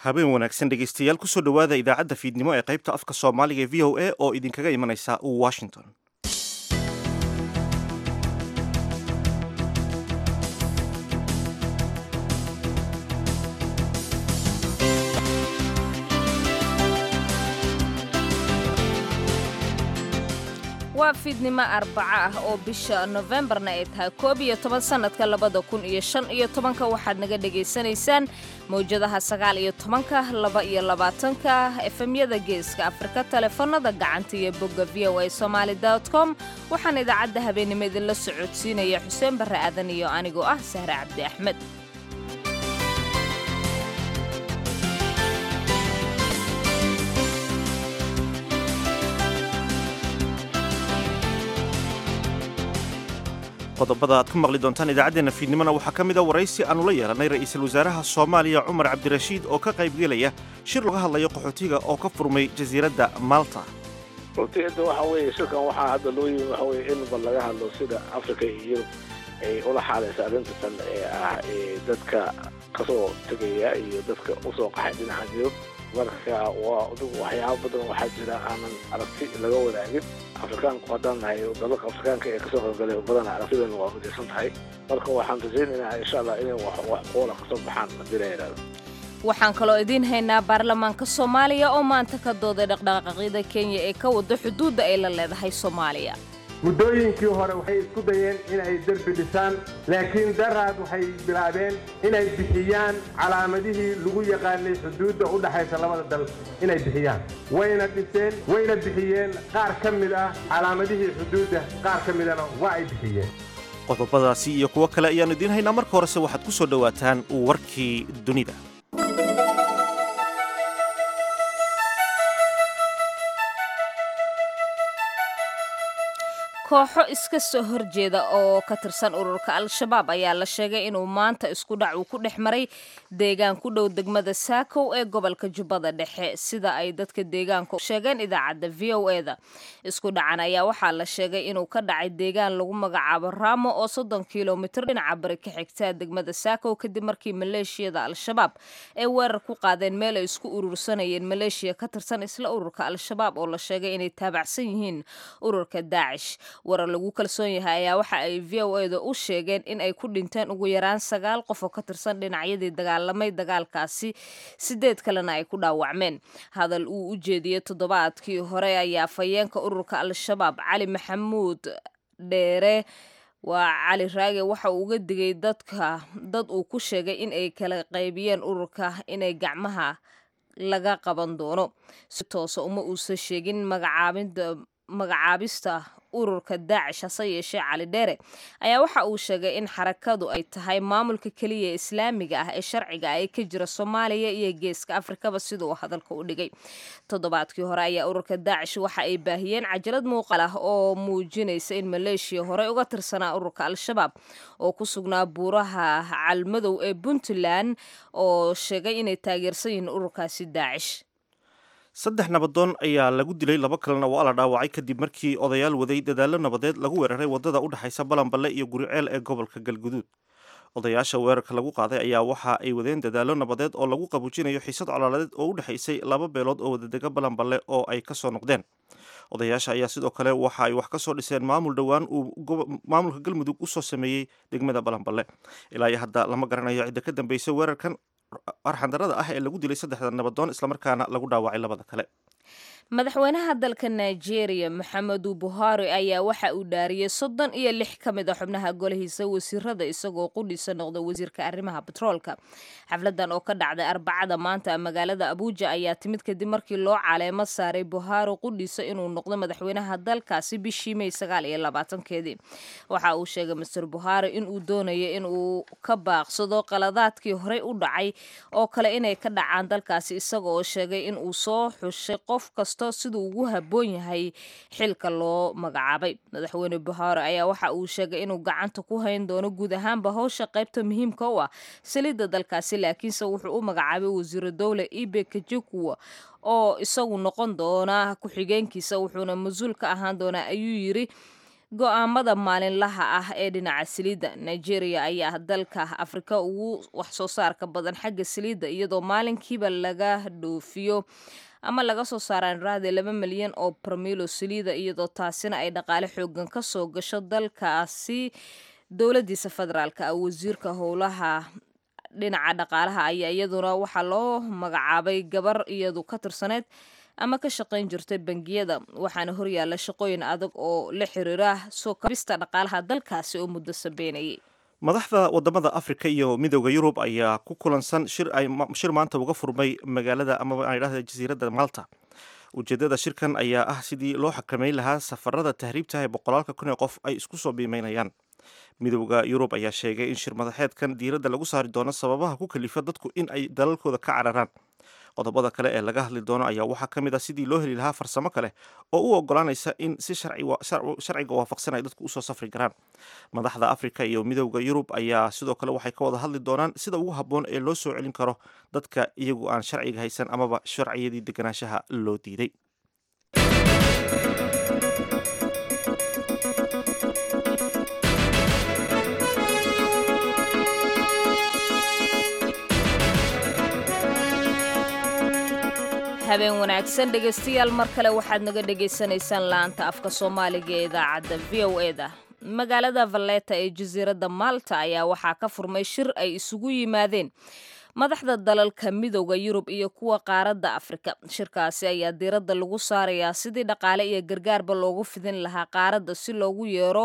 habeen wanaagsan dhegaystayaal kusoo dhowaada idaacadda fiidnimo ee qaybta afka soomaaliga ee v o a oo idinkaga imanaysa washington waa fiidnimo arbaco ah oo bisha nofembarna ay tahay koob iyo toban sannadka labada kun iyo shan iyo tobanka waxaad naga dhegaysanaysaan mawjadaha sagaal iyo tobanka laba iyo labaatanka efemyada geeska afrika taleefanada gacanta iyo bogga v o a somaali com waxaan idaacadda habeenimo idinla socodsiinaya xuseen barre aadan iyo anigoo ah sahre cabdi axmed qodobada aad ku maqli doontaan idaacaddeenna fiidnimona waxaa ka mid a waraysi aannu la yeelannay ra'iisul wasaaraha soomaaliya cumar cabdirashiid oo ka qaybgelaya shir laga hadlayo qaxootiga oo ka furmay jasiiradda malta runtiida waxa weeye shirkan waxaa hadda loo yimi waxa weye in bal laga hadlo sida africa iyo yurub ay ula xaalaysa arrinta tan ee ah dadka kasoo tegaya iyo dadka usoo qaxay dhinaca yurub marka waa adigu waxyaaba badan waxaa jira aanan aragti laga wadaagin afrikaanku haddaan nahay dalalka afrikaanka ee kasoo qaybgalay badan aragtidan waa midaysan tahay marka waxaan rajaynaynaa insha allah inay wax qoola kasoo baxaan haddii la yidhahdo waxaan kaloo idiin haynaa baarlamaanka soomaaliya oo maanta ka dooday dhaqdhaqaaqyada kenya ee ka wada xuduudda ay la leedahay soomaaliya muddooyinkii hore waxay isku dayeen inay derbi dhisaan laakiin daraad waxay bilaabeen inay bixiyaan calaamadihii lagu yaqaanay xuduudda u dhaxaysa labada dal inay bixiyaan wayna dhiseen wayna bixiyeen qaar ka mid ah calaamadihii xuduudda qaar ka midana waa ay bixiyeen qodobadaasi iyo kuwo kale ayaannu idiin haynaa marka horese waxaad ku soo dhowaataan warkii dunida kooxo iska soo horjeeda oo ka tirsan ururka al-shabaab ayaa la sheegay inuu maanta isku dhac uu ku dhex maray deegaan ku dhow degmada saakow ee gobolka jubbada dhexe sida ay dadka deegaanka sheegeen idaacadda v o eda isku dhacan ayaa waxaa la sheegay inuu ka dhacay deegaan lagu magacaabo raamo oo soddon kilomitir dhinaca bari ka xigtaa degmada saakow kadib markii maleeshiyada al-shabaab ay weerar ku qaadeen meel ay isku urursanayeen maleeshiya ka tirsan isla ururka al-shabaab oo la sheegay inay taabacsan yihiin ururka daacish warar lagu kalsoon yahay ayaa waxa ay v o eda u sheegeen in ay ku dhinteen ugu yaraan sagaal qof oo ka tirsan dhinacyadii dagaalamay dagaalkaasi sideed kalena ay ku dhaawacmeen hadal uu u jeediyey toddobaadkii hore ayaa fayeenka ururka al-shabaab cali maxamuud dheere waa cali raage waxa uu uga digay dadka dad uu ku sheegay in ay kala qaybiyeen ururka inay gacmaha laga qaban doono si toosa uma uusan sheegin magacaabinda magacaabista ururka daacish hase yeeshee cali dheere ayaa waxa uu sheegay in xarakadu ay tahay maamulka keliya ee islaamiga ah ee sharciga ah ee ka jira soomaaliya iyo geeska afrikaba sida uu hadalka u dhigay toddobaadkii hore ayaa ururka daacish waxa ay baahiyeen cajalad muuqaal ah oo muujinaysa in maleeshiya horey uga tirsanaa ururka al-shabaab oo ku sugnaa buuraha calmadow ee puntland oo sheegay inay taageersan yihiin ururkaasi daacish saddex nabadoon ayaa lagu dilay laba kalena waa la dhaawacay kadib markii odayaal waday dadaallo nabadeed lagu weeraray waddada u dhexaysa balanballe iyo guriceel ee gobolka galguduud odayaasha weerarka lagu qaaday ayaa waxa ay wadeen dadaallo nabadeed oo lagu qabuujinayo xiisad colaaladeed oo u dhexaysay laba beelood oo wadadega balanballe oo ay ka soo noqdeen odayaasha ayaa sidoo kale waxa ay wax ka soo dhiseen maamul dhowaan uu maamulka galmudug u soo sameeyey degmada balanballe ilaa iyo hadda lama garanayo cidda ka dambeysay weerarkan arxandarada ah ee lagu dilay saddexda nabadoon islamarkaana lagu dhaawacay labada kale madaxweynaha dalka nigeria maxamedu buhari ayaa waxa uu dhaariyey soddon iyo lix ka mid a xubnaha golahiisa wasiirada isagoo qudhiisa noqda wasiirka arrimaha batroolka xafladan oo ka dhacday arbacada maanta magaalada abuuja ayaa timid kadib markii loo caleemo saaray buhari qudhiisa inuu noqdo madaxweynaha dalkaasi bishii may sagaal iyo labaatankeedii waxa uu sheegay master buhari inuu doonayo inuu ka baaqsado qaladaadkii horey u dhacay oo kale inay ka dhacaan dalkaasi isagaoo sheegay inuu soo xushay qof kasta siduu ugu habboon yahay xilka loo magacaabay madaxweyne buhari ayaa waxa uu sheegay inuu gacanta ku hayn doono guud ahaanba howsha qaybta muhiimka u ah saliidda dalkaasi laakiinse wuxuu u magacaabay wasiiro dowle ibe kajikuwa oo isagu noqon doona ku-xigeenkiisa wuxuuna mas-uul ka ahaan doonaa ayuu yiri go-aamada maalinlaha ah ee dhinaca saliidda nigeria ayaa dalka afrika ugu wax soo saarka badan xagga saliidda iyadoo maalinkiiba laga dhoofiyo ama laga soo saaraan raade laba milyan oo barmiilo saliida iyadoo taasina ay dhaqaale xoogan ka soo gasho dalkaasi dowladiisa federaalka ah wasiirka howlaha dhinaca dhaqaalaha ayaa iyaduna waxaa loo magacaabay gabar iyadu ka tirsaneyd ama ka shaqayn jirtay bangiyada waxaana horyaalla shaqooyin adag oo la xiriira soo kabista dhaqaalaha dalkaasi oo muddo sabeynayay madaxda wadamada afrika iyo midooda yurub ayaa ku kulansan shir ay shir maanta uga furmay magaalada amaba aan idhahda jasiiradda malta ujeedada shirkan ayaa ah sidii loo xakameyn lahaa safarada tahriibta ee boqolaalka kun ee qof ay isku soo biimeynayaan midooda yurub ayaa sheegay in shir madaxeedkan diiradda lagu saari doono sababaha ku kalifa dadku in ay dalalkooda ka cararaan qodobada kale ee laga hadli doono ayaa waxaa ka mid ah sidii loo heli lahaa farsamo kale oo u ogolaanaysa in si sharciga waafaqsan ay dadku usoo safri karaan madaxda afrika iyo midooda yurub ayaa sidoo kale waxay ka wada hadli doonaan sida ugu habboon ee loo soo celin karo dadka iyagu aan sharciga haysan amaba sharciyadii deganaanshaha loo diiday habeen wanaagsan dhegaystayaal mar kale waxaad naga dhagaysanaysaan laanta afka soomaaliga ee idaacadda v o e da magaalada valleta ee jasiiradda malta ayaa waxaa ka furmay shir ay isugu yimaadeen madaxda dalalka midooda yurub iyo kuwa qaaradda afrika shirkaasi ayaa diiradda lagu saarayaa sidii dhaqaale iyo gargaarba loogu fidin lahaa qaaradda si loogu yeero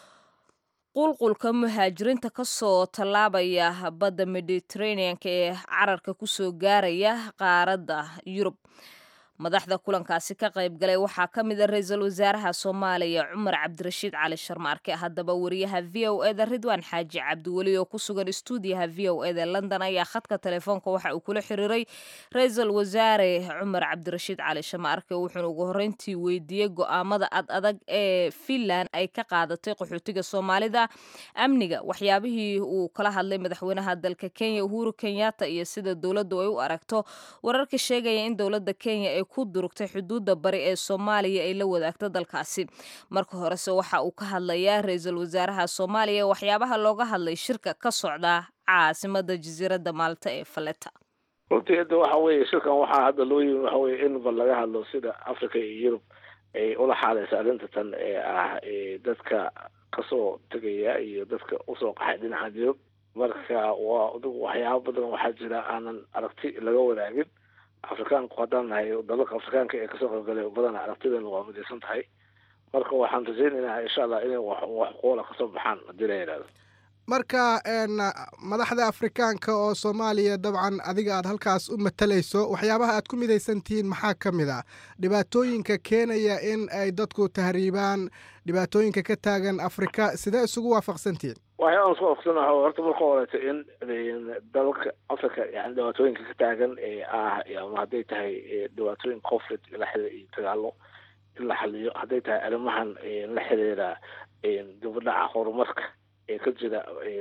qulqulka muhaajiriinta kasoo tallaabaya badda mediteraneanka ee cararka kusoo gaaraya qaaradda yurub madaxda kulankaasi ka qayb galay waxaa ka mid a ra-iisul wasaaraha soomaaliya cumar cabdirashiid cali sharmaarke haddaba wariyaha v o eda ridwaan xaaji cabdiweli oo ku sugan stuudiyaha v o eda london ayaa khadka telefoonka waxa uu kula xiriiray ra-iisul wasaare cumar cabdirashiid cali sharmaarke wuxuuna ugu horreyntii weydiiyey go-aamada ad adag ee finland ay ka qaadatay qaxootiga soomaalida amniga waxyaabihii uu kala hadlay madaxweynaha dalka kenya uhuru kenyatta iyo sida dowladdu ay u aragto wararka sheegaya in dowladda kenya ay ku durugtay xuduudda bari ee soomaaliya ay la wadaagto dalkaasi marka horese waxa uu ka hadlayaa ra-iisul wasaaraha soomaaliya waxyaabaha looga hadlay shirka ka socda caasimada jasiiradda maalta ee faleta runtii hadda waxa weeye shirkan waxaa hadda loo yimi waxa weye in bal laga hadlo sida africa iyo yurub ay ula xaaleysa arrinta tan ee ah dadka kasoo tegaya iyo dadka usoo qaxay dhinaca yurub marka waa adigu waxyaaba badan waxaa jira aanan aragti laga wadaagin afrikaanku haddaan nahay dalalka afrikaanka ee kasoo qaybgalay badana aragtideena waa midaysan tahay marka waxaan rajaynaynaa insha allah inay wax qoola kasoo baxaan haddii la yidhahdo marka madaxda afrikaanka oo soomaaliya dabcan adiga aad halkaas u matalayso waxyaabaha aad ku midaysan tihiin maxaa ka mid ah dhibaatooyinka keenaya in ay dadku tahriibaan dhibaatooyinka ka taagan afrika sidee isugu waafaqsantihiin waxyaaban isku waafaqsanaha horta marka horeeto in dalalka africa yani dhibaatooyinka ka taagan ee ah ama hadday tahay dhibaatooyin conflict la xiriira iyo dagaalo in la xaliyo hadday tahay arrimahan la xiriira dibadhaca horumarka ee ka jira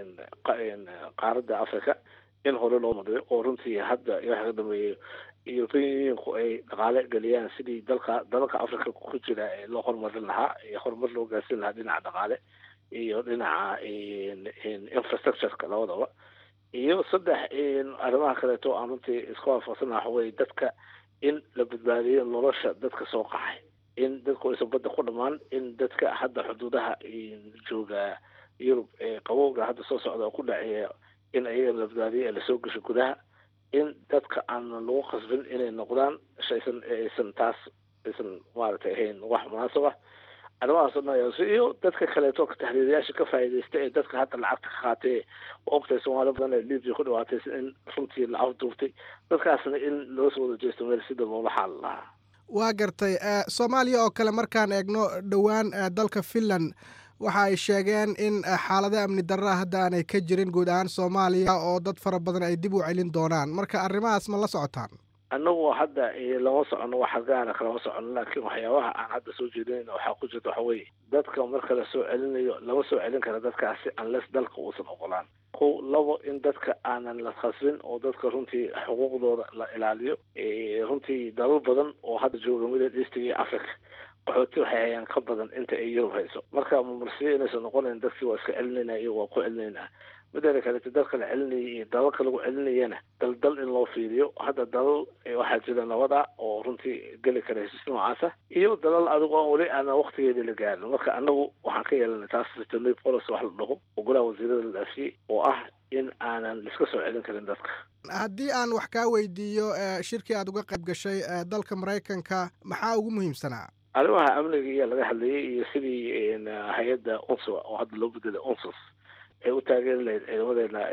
qaaradda africa in hore loo madayo oo runtii hadda waxa ka dambeeyay europeanku ay dhaqaale geliyaan sidii dalka dalalka africa ku jira ee loo horumarin lahaa ee horumar loo gaarsiin lahaa dhinaca dhaqaale iyo dhinaca infrastructureka labadaba iyo saddex arrimaha kaleeto aan runtii iska waafaqsana waxa weye dadka in la badbaadiyo nolosha dadka soo qaxay in dadku aysan badda ku dhamaan in dadka hadda xuduudaha jooga yurub ee qabowga hadda soo socda oo ku dhaceeya in ayaga la badbaadiyo ee lasoo gasho gudaha in dadka aan lagu qasbin inay noqdaan shaysan aysan taas aysan maaragtay ahayn wax munaasab ah arrimahaas o dhan iyo dadka kaleeto tahriirayaasha ka faa'iidaysta ee dadka hadda lacagta ka qaatay ogtahay soomaali badan ee libya ku dhawaatay in runtii la afduubtay dadkaasna in loo soo wada jeesto meel sida loola xaali lahaa waa gartay soomaaliya oo kale markaan eegno dhowaan dalka finland waxa ay sheegeen in xaalado amni darraa hadda aanay ka jirin guud ahaan soomaaliya oo dad fara badan ay dib u celin doonaan marka arrimahaas ma la socotaan annagu hadda lama socono wax gaara kalama socono laakiin waxyaabaha aan hadda soo jeedinayna waxaa ku jirta waxa weeye dadka marka la soo celinayo lama soo celin kara dadkaasi unless dalka uusan ogolaan kow labo in dadka aanan la khasbin oo dadka runtii xuquuqdooda la ilaaliyo runtii dalal badan oo hadda jooga middle eastiga iyo africa qaxooti waxay hayaan ka badan inta ay yurub hayso marka marsiyo inaysan noqonayn dadkii waa iska celinayna iyo waa ku celinaynaa mideeda kaleeto dadka la celinaya iyo dalalka lagu celinayana daldal in loo fiiriyo hadda dalal waxaa jira nabada oo runtii geli kara hesiis noocaasa iyo dalal adigo aan weli aanan waktigeedii la gaarin marka anagu waxaan ka yeelanay taas returnal policy wax la dhaho oo golaha wasiirada la dhaafiyey oo ah in aanan iska soo celin karin dadka haddii aan wax kaa weydiiyo shirkii aad uga qayb gashay dalka maraykanka maxaa ugu muhiimsanaa arrimaha amniga iyo laga hadlayay iyo sidii hay-adda unsur oo hadda loo bedelay unsus ay u taageeri lahayd ciidamadeena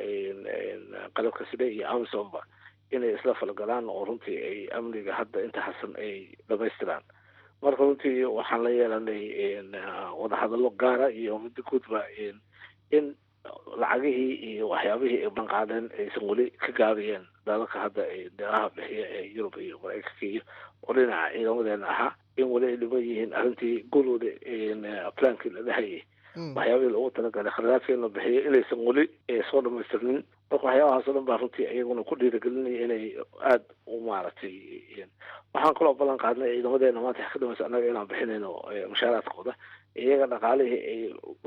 qalabka side iyo amisomba inay isla falgalaan oo runtii ay amniga hadda inta hasan ay dhamaystiraan marka runtii waxaan la yeelanay wadahadallo gaara iyo midda guudba in lacagihii iyo waxyaabihii ay banqaadeen aysan weli ka gaabiyeen dalalka hadda deeqaha bixiya ee yurub iyo maraykanka iyo oo dhinaca ciidamadeena ahaa in weli ay dhiman yihiin arrintii gulwada plankii la dhahayay waxyaabihii loogu talagalay kharadaadkii in la bixiyo inaysan weli soo dhamaystirnin marka waxyaabahaas o dhan baa runtii iyaguna ku dhiirigelinaya inay aada u maaragtay waxaan kaloo ballan qaadnay ciidamadeena maanta wax ka dhamaysa annaga inaan bixinayno mushaaraadkooda iyaga dhaqaalihii ay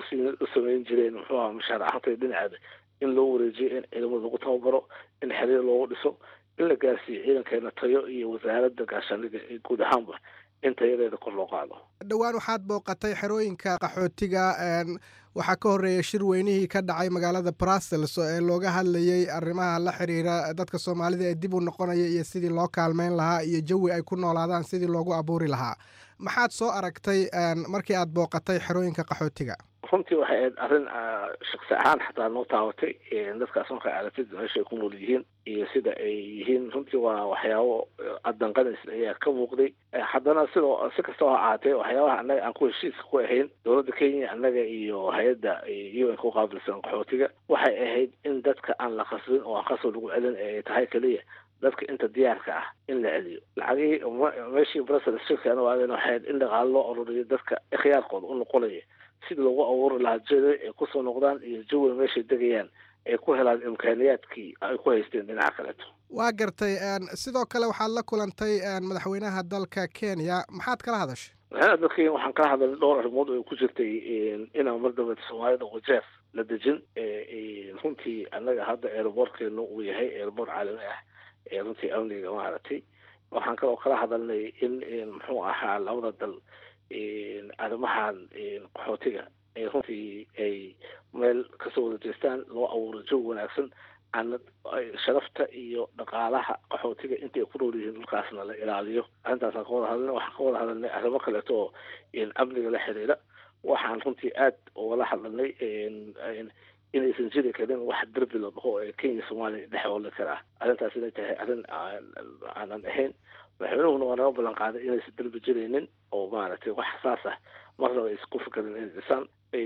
u samayn jireen muxuu aha mushaar ahaantay dhinaceeda in loo wareejiyo in ciidamada lagu tababaro in xiriir loogu dhiso in la gaarsiiyo ciidankeena tayo iyo wasaaradda gaashaaniga guud ahaanba in tayadeeda kor loo qaado dhowaan waxaad booqatay xerooyinka qaxootiga waxaa ka horreeya shir weynihii ka dhacay magaalada brussels ee looga hadlayey arrimaha la xiriira dadka soomaalida ee dib u noqonaya iyo sidii loo kaalmeyn lahaa iyo jawi ay ku noolaadaan sidii loogu abuuri lahaa maxaad soo aragtay markii aad booqatay xerooyinka qaxootiga runtii waxay ahayd arrin shaksi ahaan xataa noo taabatay dadkaas markaa aragtid meesha ay ku nool yihiin iyo sida ay yihiin runtii waa waxyaabo addanqanays ayaa ka muuqday haddana sidoo si kastaba ha ahaatee waxyaabaha annaga aan ku heshiiska ku ahayn dowladda kenya annaga iyo hay-adda un ku qaabilsan qaxootiga waxay ahayd in dadka aan la khasbin oo aan khasab lagu celin ay tahay keliya dadka inta diyaarka ah in la celiyo lacagihii meeshii brussels shirkaana waadeen waxay ahayd in dhaqaalo loo ururiyo dadka ikhyaarkooda u noqonaya sidii loogu abuuri lahaa jeda ay kusoo noqdaan iyo jawiga meeshay degayaan ay ku helaan imkaaniyaadkii ay ku haysteen dhinaca kaleeto waa gartay sidoo kale waxaad la kulantay madaxweynaha dalka kenya maxaad kala hadashay madaxweynaha dalka kenya waxaan kala hadalnay dhowr arrimood oo ay ku jirtay inaan mar dambe soomaalida wajeer la dejin runtii annaga hadda aeroboortkeenu uu yahay aeroboort caalami ah ee runtii amniga maaragtay waxaan kaloo kala hadalnay in muxuu ahaa labada dal arrimahan qaxootiga ee runtii ay meel kasoo wada jeestaan loo abuuro jawi wanaagsan ana sharafta iyo dhaqaalaha qaxootiga intay ku nool yihiin dhulkaasna la ilaaliyo arrintaasaan ka wada hadalnay waxaan ka wada hadalnay arrimo kaleeto oo amniga la xiriira waxaan runtii aad ugala hadlanay inaysan jiri karin wax derbi la dhaho ee kenya soomaaliya dhex ooli karaa arrintaas inay tahay arrin aanan ahayn madaxweynuhuna waa naga ballan qaaday inaysan derbi jiraynin oo maaragtay wax xasaas ah marnaba aysan ku fikarin inay dhisaan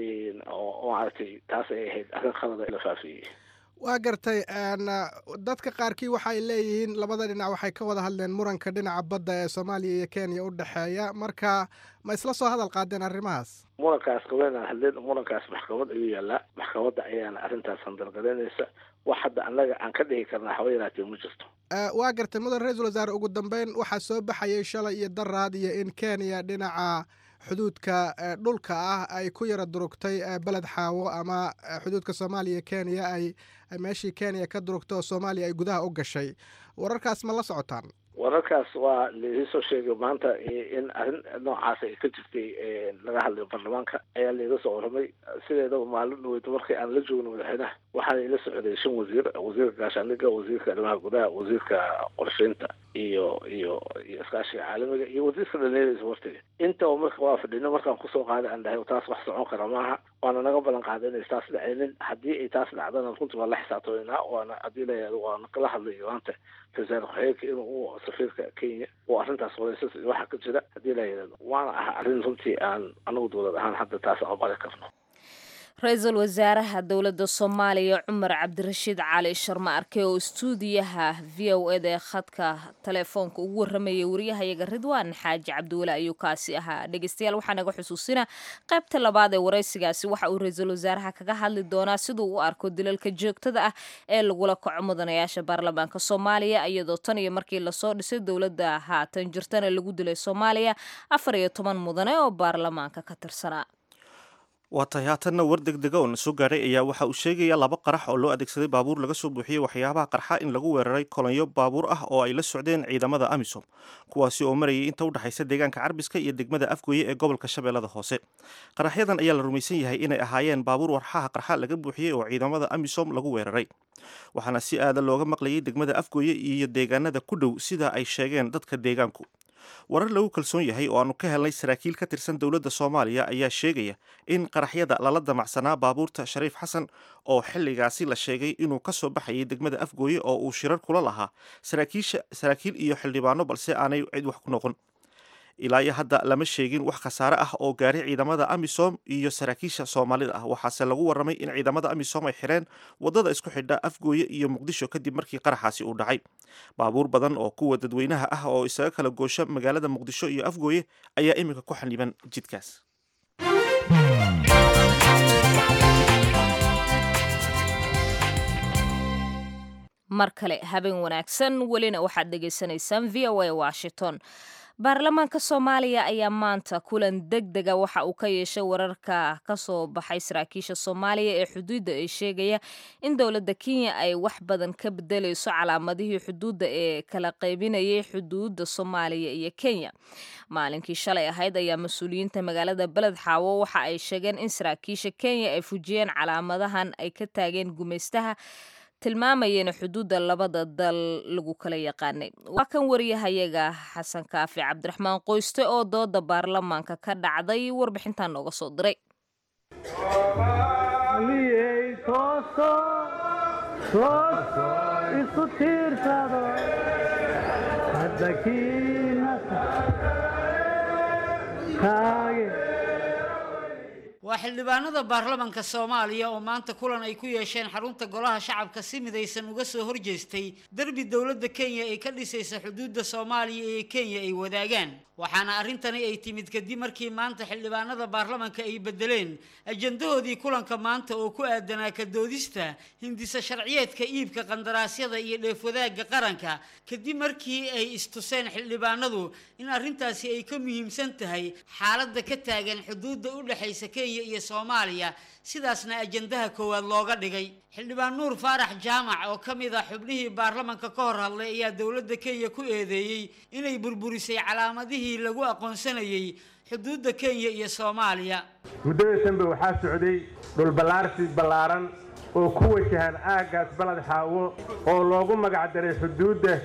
oo maaragtay taas ay ahayd arrin khalada la faafiyey waa gartay dadka qaarkii waxay leeyihiin labada dhinac waxay ka wada hadleen muranka dhinaca badda ee soomaaliya iyo kenya u dhexeeya marka ma isla soo hadal qaadeen arrimahaas murankaas kawenaan hadleen murankaas maxkamad ayuu yaallaa maxkamadda ayaana arrintaas handargaraynaysa wax hadda annaga aan ka dhihi karnaa haba yaraatee ma jirto waa gartay mudan ra-iisul wasaare ugu dambeyn waxaa soo baxayay shalay iyo daraad iyo in kenya dhinaca xuduudka dhulka ah ay ku yara durugtay beled xaawo ama xuduudka soomaaliya kenya ay meeshii kenya ka durugtay oo soomaaliya ay gudaha u gashay wararkaas ma la socotaan wararkaas waa laiisoo sheegay maanta in arrin noocaas ay ka jirtay laga hadlay baarlamaanka ayaa laiga soo waramay sideedaba maalin dhaweyta markii aan la joogno madaxweynaha waxaana ila socday shan wasiir wasiirka gaashaaniga wasiirka arrimaha gudaha wasiirka qorsheynta iyo iyo iyo iskaashiga caalamiga iyo wasiirka dhalinyarada isboortiga intaba marka waa fadhino markaan kusoo qaaday aan dhahay taas wax socon kara maaha waana naga ballan qaaday inay taas dhacaynin haddii ay taas dhacdana runtii waa la xisaabtamaynaa waana haddii la waana kala hadlay maanta wasaare ku-xigeenka inuu safiirka kenya oo arrintaas wadaysas waxa ka jira haddii la yidhahdo waana ah arrin runtii aan anagu dowlad ahaan hadda taas aqbali karno ra-iisul wasaaraha dowladda soomaaliya cumar cabdirashiid cali sharma arke oo istuudiyaha v o eda ee khadka telefoonka ugu waramayay wariyahayaga ridwaan xaaji cabdiwale ayuu kaasi ahaa dhegeystayaal waxaa naga xusuusina qaybta labaad ee waraysigaasi waxa uu ra-iisul wasaaraha kaga hadli doonaa siduu u arko dilalka joogtada ah ee lagula kaco mudanayaasha baarlamaanka soomaaliya iyadoo tan iyo markii lasoo dhisay dowladda haatan jirtana lagu dilay soomaaliya afar iyo toban mudane oo baarlamaanka ka tirsanaa waa tahay haatanna war degdega oo na soo gaadhay ayaa waxa uu sheegaya laba qarax oo loo adeegsaday baabuur laga soo buuxiyey waxyaabaha qarxa in lagu weeraray kolonyo baabuur ah oo ay la socdeen ciidamada amisom kuwaasi oo marayay inta u dhexaysa deegaanka carbiska iyo degmada afgooye ee gobolka shabeellada hoose qaraxyadan ayaa la rumaysan yahay inay ahaayeen baabuur warxaha qarxa laga buuxiyey oo ciidamada amisom lagu weeraray waxaana si aada looga maqlayay degmada afgooye iyo deegaanada ku dhow sida ay sheegeen dadka deegaanku warar lagu kalsoon yahay oo aanu ka helnay saraakiil ka tirsan dowladda soomaaliya ayaa sheegaya in qaraxyada lala damacsanaa baabuurta shariif xasan oo xilligaasi la sheegay inuu ka soo baxayay degmada afgooye oo uu shirar kula lahaa saraakiil iyo xildhibaano balse aanay cid wax ku noqon ilaa iyo hadda lama sheegin wax khasaare ah oo gaaray ciidamada amisom iyo saraakiisha soomaalida ah waxaase lagu waramay in ciidamada amisom ay xireen wadada isku xidha afgooye iyo muqdisho kadib markii qaraxaasi uu dhacay baabuur badan oo kuwa dadweynaha ah oo isaga kala goosha magaalada muqdisho iyo afgooye ayaa iminka ku xaniban jidkaas mar kale habeen wanaagsan welina waxaad dhegaysanaysaan v o a washington baarlamaanka soomaaliya ayaa maanta kulan deg dega waxa uu ka yeeshay wararka ka soo baxay saraakiisha soomaaliya ee xuduudda ee sheegaya in dowladda kenya ay wax badan ka bedelayso calaamadihii xuduudda ee kala qaybinayay xuduudda soomaaliya iyo kenya maalinkii shalay ahayd ayaa mas-uuliyiinta magaalada beled xaawo waxa ay sheegeen in saraakiisha kenya ay fujiyeen calaamadahan ay ka taageen gumaystaha tilmaamayeen xuduudda labada dal lagu kala yaqaanay waa kan wariyahayaga xasan kaafi cabdiraxmaan qoyste oo dooda baarlamaanka ka dhacday warbixintan nooga soo diray waa xildhibaanada baarlamanka soomaaliya oo maanta kulan ay ku yeesheen xarunta golaha shacabka si midaysan uga soo horjeestay derbi dowladda kenya ay ka dhisaysa xuduudda soomaaliya ee kenya ay wadaagaan waxaana arrintani ay timid kadib markii maanta xildhibaanada baarlamanka ay bedeleen ajandahoodii kulanka maanta oo ku aadanaa ka doodista hindisa sharciyeedka iibka qandaraasyada iyo dheefwadaagga qaranka kadib markii ay istuseen xildhibaanadu in arrintaasi ay ka muhiimsan tahay xaaladda ka taagan xuduudda u dhexaysa kenya iyo soomaaliya sidaasna ajandaha koowaad looga dhigay xildhibaan nuur faarax jaamac oo ka mid ah xubnihii baarlamanka ka hor hadlay ayaa dowladda kenya ku eedeeyey inay burburisay calaamadihii lagu aqoonsanayay xuduudda kenya iyo soomaaliya muddada dambe waxaa socday dhulballaarsi ballaaran oo ku wajahan aaggaas baled xaawo oo loogu magac daray xuduudda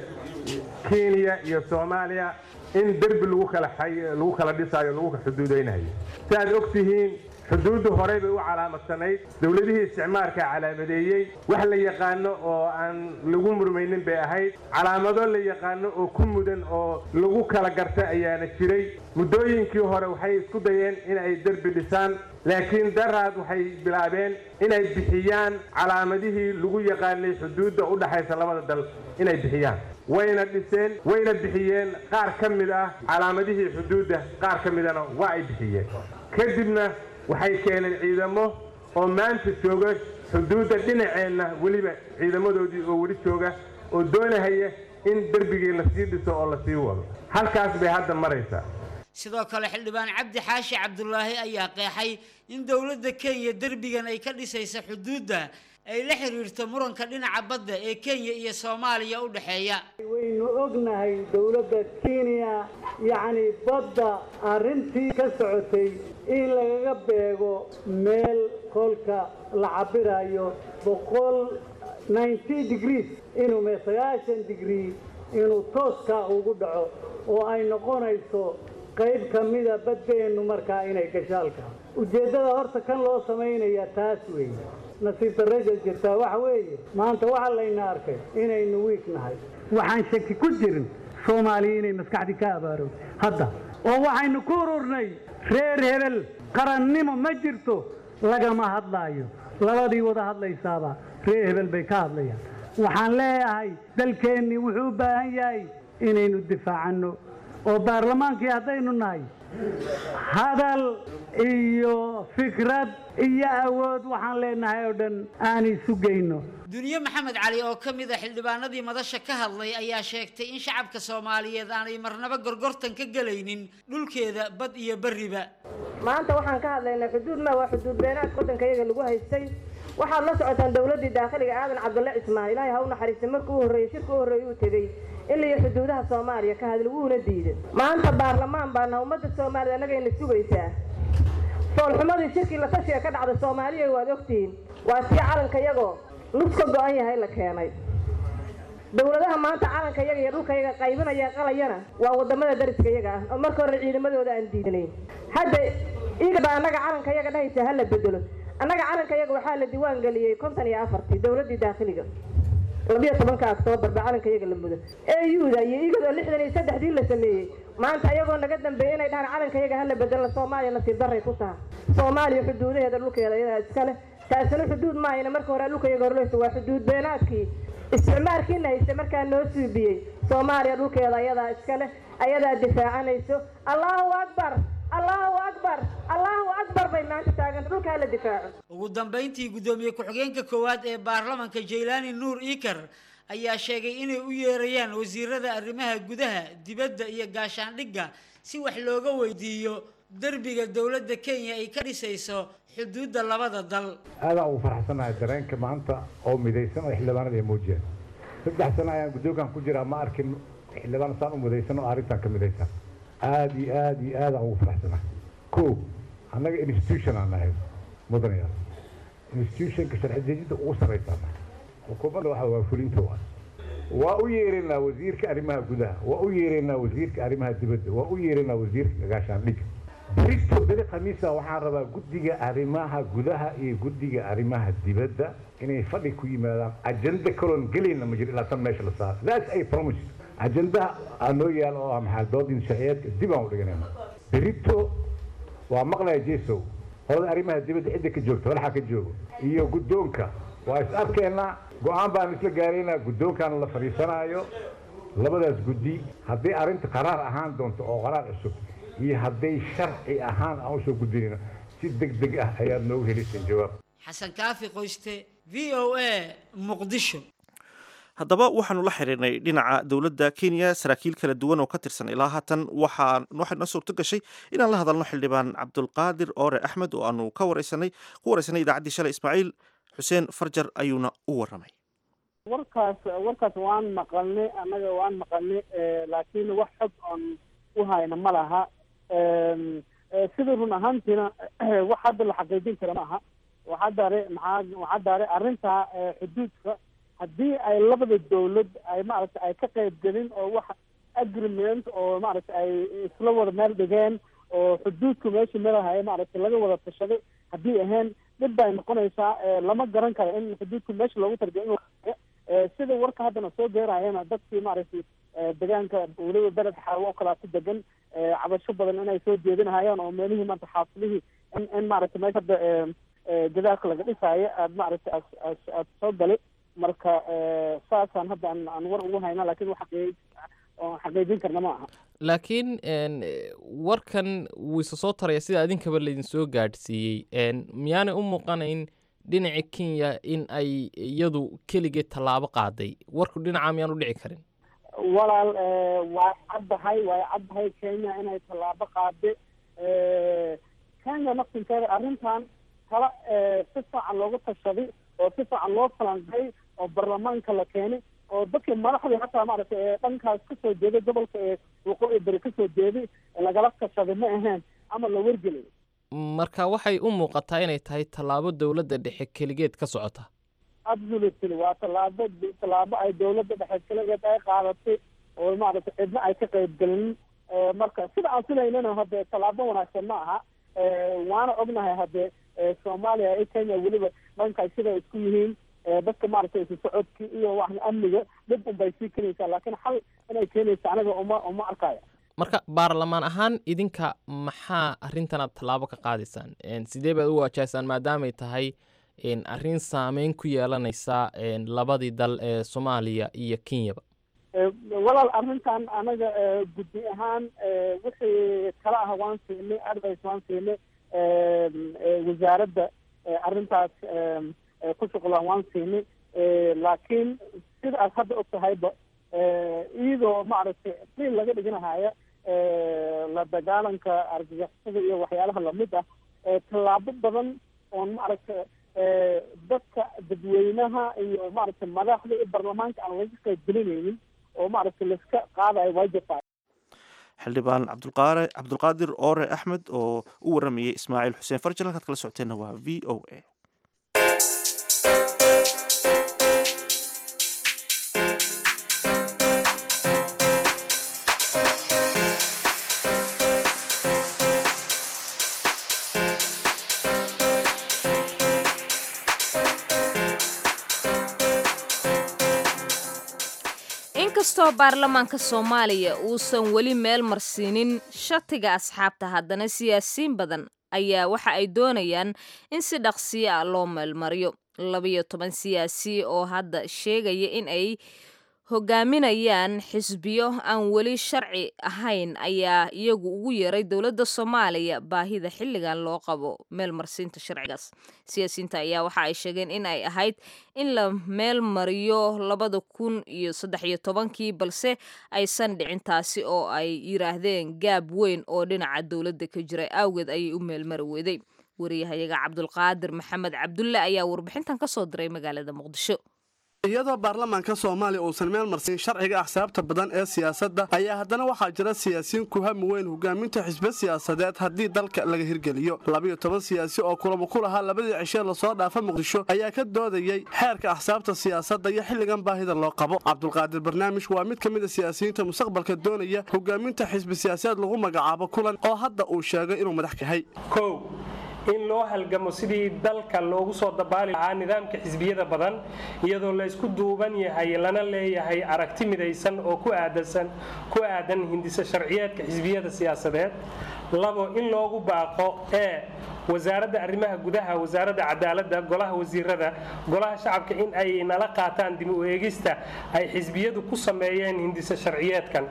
kenya iyo soomaaliya in derbi lagu kala lagu kala dhisaayo lagu xuduudaynayo si aad og tihiin xuduuddu horey bay u calaamadsanayd dowladihii isticmaarkaa calaamadeeyey wax la yaqaano oo aan lagu murmaynin bay ahayd calaamado la yaqaano oo ku mudan oo lagu kala garta ayaana jiray muddooyinkii hore waxay isku dayeen inay derbi dhisaan laakiin daraad waxay bilaabeen inay bixiyaan calaamadihii lagu yaqaanay xuduudda u dhaxaysa labada dal inay bixiyaan wayna dhiseen wayna bixiyeen qaar ka mid ah calaamadihii xuduudda qaar ka midana waa ay bixiyeen kadibna waxay keeneen ciidamo oo maanta jooga xuduudda dhinaceenna weliba ciidamadoodii oo weli jooga oo doonahaya in derbigii lasii dhiso oo lasii wado halkaas bay hadda maraysaa sidoo kale xildhibaan cabdi xaashi cabdulaahi ayaa qeexay in dowladda kenya derbigan ay ka dhisaysa xuduudda ay la xiriirto muranka dhinaca badda ee kenya iyo soomaaliya u dhexeeya waynu ognahay dowladda kenya yacni badda arrintii ka socotay in lagaga beego meel kolka la cabirayo boqol ninety degrees inuu mee sagaashan degree inuu tooskaa ugu dhaco oo ay noqonayso qayb ka mida baddeennu markaa inay gashaalka ujeeddada horta kan loo samaynaya taas weeye nasiib darrada jirtaa waxa weeye maanta waxaa layna arkay inaynu wiig nahay waxaan shaki ku jirin soomaaliya inay maskaxdii ka abaaro hadda oo waxaynu ku ururnay reer hebel qarannimo ma jirto lagama hadlaayo labadii wada hadlaysaaba ree hebel bay ka hadlayaan waxaan leeyahay dalkeennii wuxuu u baahan yahay inaynu difaacanno oo baarlamaankii haddaynu nahay hadal iyo fikrad iyo awood waxaan leenahay oo dhan aan isu geyno duniye maxamed cali oo ka mid a xildhibaanadii madasha ka hadlay ayaa sheegtay in shacabka soomaaliyeed aanay marnaba gorgortan ka gelaynin dhulkeeda bad iyo berriba maanta waxaan ka hadlaynaa xuduud ma waa xuduud beenaad waddanka iyaga lagu haystay waxaad la socotaan dowladdii daakhiliga aadan cabdulle cismaan ilaahay ha u naxariistay markuu u horreeyey shirka u horreeyey uu tegey ilaiyo xuduudaha soomaaliya ka hadla wuuna diiday maanta baarlamaan baana ummadda soomaalida annagayna sugaysaa foolxumadii shirkii la tashiga ka dhacda soomaaliya waad ogtihiin waa tii calanka iyagoo nus ka go-an yahay la keenay dowladaha maanta calanka iyaga iyo dhulka iyaga qaybinaya qalayana waa wadamada dariska iyaga ah oo marka hore ciidamadooda aan diidnayn hadda iga baa annaga calanka iyaga dhahaysa ha la bedelo annaga calanka iyaga waxaa la diiwaan geliyey konton iyo afartii dowladdii daakhiliga labiyo tobanka oktoobar baa calanka iyaga la mudo euda iyo igadoo lixdan iyo saddexdii la sameeyey maanta iyagoo naga dambeeyey inay dhahaan calanka iyaga hala bedelo soomaaliya nasiib daray ku taha soomaaliya xuduudaheeda dhulkeeda iyadaa iska leh taasina xuduud maahayna marka hore dhulka iyaga horleysa waa xuduud beenaadkii isticmaalkiina haysta markaa noo suubiyey soomaaliya dhulkeeda ayadaa iska leh ayadaa difaacanayso allahu akbar allahu akbar allahu akbar bay maanta taaganta dhulkaa la difaaco ugu dambayntii guddoomiye ku-xigeenka koowaad ee baarlamanka jaylaani nuur iikar ayaa sheegay inay u yeerayaan wasiirada arrimaha gudaha dibadda iyo gaashaandhigga si wax looga weydiiyo derbiga dowladda kenya ay ka dhisayso xuduudda labada dal aadaan ugu faraxsanahay dareenka maanta oo midaysan oo xildhibaanada ay muujiyeen saddex sano ayaan guddoonkan ku jiraa ma arkin xildhibaan saan u midaysan oo arrintan ka midaysan aada iyo aada iyo aadaan ugu faraxsanahay ko annaga institution aan nahay mudanayaal institutionka sharci dejinta ugu sarraysaana xukuumadda waxa waa fulinta waa waa u yeeraynaa wasiirka arrimaha gudaha waa u yeeraynaa wasiirka arrimaha dibadda waa u yeeraynaa wasiirka gaashaandhigga berito beri khamiisa waxaan rabaa guddiga arrimaha gudaha iyo guddiga arrimaha dibadda inay fadhi ku yimaadaan ajenda kaloon gelayna ma jiro ilaa tan meesha la saaro that's a promise ajendaha aa noo yaal oo ah maxaa doodin sharciyeedka dib aan u dhiganayna berito waa maqlaya jesow qolada arrimaha dibadda cidda ka joogta walaxa ka joogo iyo guddoonka waa is arkeenaa go-aan baan isla gaaraynaa guddoonkaana la fadhiisanaayo labadaas guddi hadday arrinta qaraar ahaan doonto oo qaraar cusub iyo hadday sharci ahaan aan usoo gudbinayno si deg deg ah ayaad noogu helisan jawaab xasan kaafi qoyste v o a muqdisho haddaba waxaanu la xiriirnay dhinaca dowladda kenya saraakiil kala duwan oo ka tirsan ilaa haatan waxaa waxay noo suurto gashay inaan la hadalno xildhibaan cabdulqaadir oore axmed oo aanu ka wareysanay ku wareysanay idaacaddii shalay ismaaciil xuseen farjar ayuuna u warramay warkaas warkaas waan maqalnay annaga waan maqalnay laakiin wax xog oon u hayna ma laha sida run ahaantiina wax hadda la xaqiijin kara ma aha waxaa daare maxaa waxaa daare arrinta xuduudka haddii ay labada dawlad ay maaragtay ay ka qayb gelin oo wax agreement oo maaragtay ay isla wada meel dhigeen oo xuduudka meesha melahay maaragtay laga wada tashaday haddii ahayn dhib bay noqonaysaa lama garan karo in xuduudka meesha loogu tarbiya in sida warka haddana soo geerayana dadkii maaragtay deegaanka weliba beled xaawo oo kalaa ku degan cabasho badan inay soo jeedinahayaan oo meelihii maanta xaafilihii in in maaragtay meesha hadda gadaalka laga dhisaayo aad maaragtay aad aad soo galay marka saasaan hadda aan aan war ugu hayna laakiin wax xaqii oo xaqiijin karna ma aha laakiin warkan wuu isa soo taraya sida adinkaba laydin soo gaadhsiiyey miyaanay u muuqanayn dhinaca kenya in ay iyadu keligeed tallaabo qaaday warku dhinaca miyaan u dhici karin walaal waa caddahay waa caddahay kenya inay tallaabo qaade kenya naftinkeeda arrintan kala si fiican loogu tashaday oo si fiican loo falanqay oo baarlamaanka la keenay oo dadkii madaxdii hataa maaragtay ee dhankaas kasoo jeeday gobolka ee waqooyi beri kasoo jeeday lagala tashaday ma ahayn ama la wargelay marka waxay u muuqataa inay tahay tallaabo dowladda dhexe keligeed ka socota absolutely waa tallaabo tallaabo ay dowladda dhexe keligeed ay qaadatay oo maaragtay cidna ay ka qayb gelin marka sida aan filaynana hadde tallaabo wanaagsan ma aha waana ognahay hadde soomaaliya iyo kenya weliba dhankaas siday isku yihiin dadka maaragtay isu socodkii iyo wax amniga dhib un bay sii keenaysaa laakiin xal inay keenaysa aniga uma uma arkaya marka baarlamaan ahaan idinka maxaa arrintanaad tallaabo ka qaadaysaan sidee baad u waajahaysaan maadaamay tahay arrin saameyn ku yeelanaysa labadii dal ee soomaaliya iyo kenyaba walaal arrintan anaga guddi ahaan wixii kala ah waan siinay advice waan siinay wasaaradda arrintaas ku shuqlaan waan siinay laakiin sida aad hadda og tahayba iyadoo maaragtay qiil laga dhiganahaya la dagaalanka argagixisada iyo waxyaalaha lamid ah tallaabo badan oon maaragtay dadka dadweynaha iyo maaragtay madaxda iyo baarlamaanka aan laga qaybgelinaynin oo maaragtay laiska qaadayo waa jirtaa xildhibaan cabdulqaare cabdulqaadir oore axmed oo u waramayay ismaaciil xuseen farjal halkaad kala socoteenna waa v o a inkastoo baarlamaanka soomaaliya uusan weli meel marsiinin shatiga asxaabta haddana siyaasiyiin badan ayaa waxa ay doonayaan in si dhaqsiyo ah loo meelmariyo labayo toban siyaasi oo hadda sheegaya in ay hogaaminayaan xisbiyo aan weli sharci ahayn ayaa iyagu ugu yeeray dowladda soomaaliya baahida xilligan loo qabo meel marsiinta sharcigaas siyaasiyiinta ayaa waxa ay sheegeen in ay ahayd in la meel mariyo labada kun iyo saddex iyo tobankii balse aysan dhicin taasi oo ay yiraahdeen gaab weyn oo dhinaca dowladda ka jira awgeed ayay u meelmari weday wariyahayaga cabdulqaadir maxamed cabdulle ayaa warbixintan ka soo diray magaalada muqdisho iyadoo baarlamaanka soomaaliya uusan meel marsiin sharciga axsaabta badan ee siyaasadda ayaa haddana waxaa jira siyaasiyiin ku hami weyn hogaaminta xisbe siyaasadeed haddii dalka laga hirgeliyo labiyo toban siyaasi oo kulamo ku lahaa labadii cishee lasoo dhaafa muqdisho ayaa ka doodayey xeerka axsaabta siyaasadda iyo xilligan baahida loo qabo cabdulqaadir barnaamij waa mid ka mid a siyaasiyiinta mustaqbalka doonaya hogaaminta xisbi siyaasadeed lagu magacaabo kulan oo hadda uu sheegay inuu madax kahay in loo halgamo sidii dalka loogu soo dabaali lahaa nidaamka xisbiyada badan iyadoo la isku duuban yahay lana leeyahay aragti midaysan oo ku aadan hindisa sharciyeedka xisbiyada siyaasadeed labo in loogu baaqo ee wasaaradda arrimaha gudaha wasaaradda cadaaladda golaha wasiirada golaha shacabka in ay nala qaataan dib u eegista ay xisbiyadu ku sameeyeen hindisa sharciyeedkan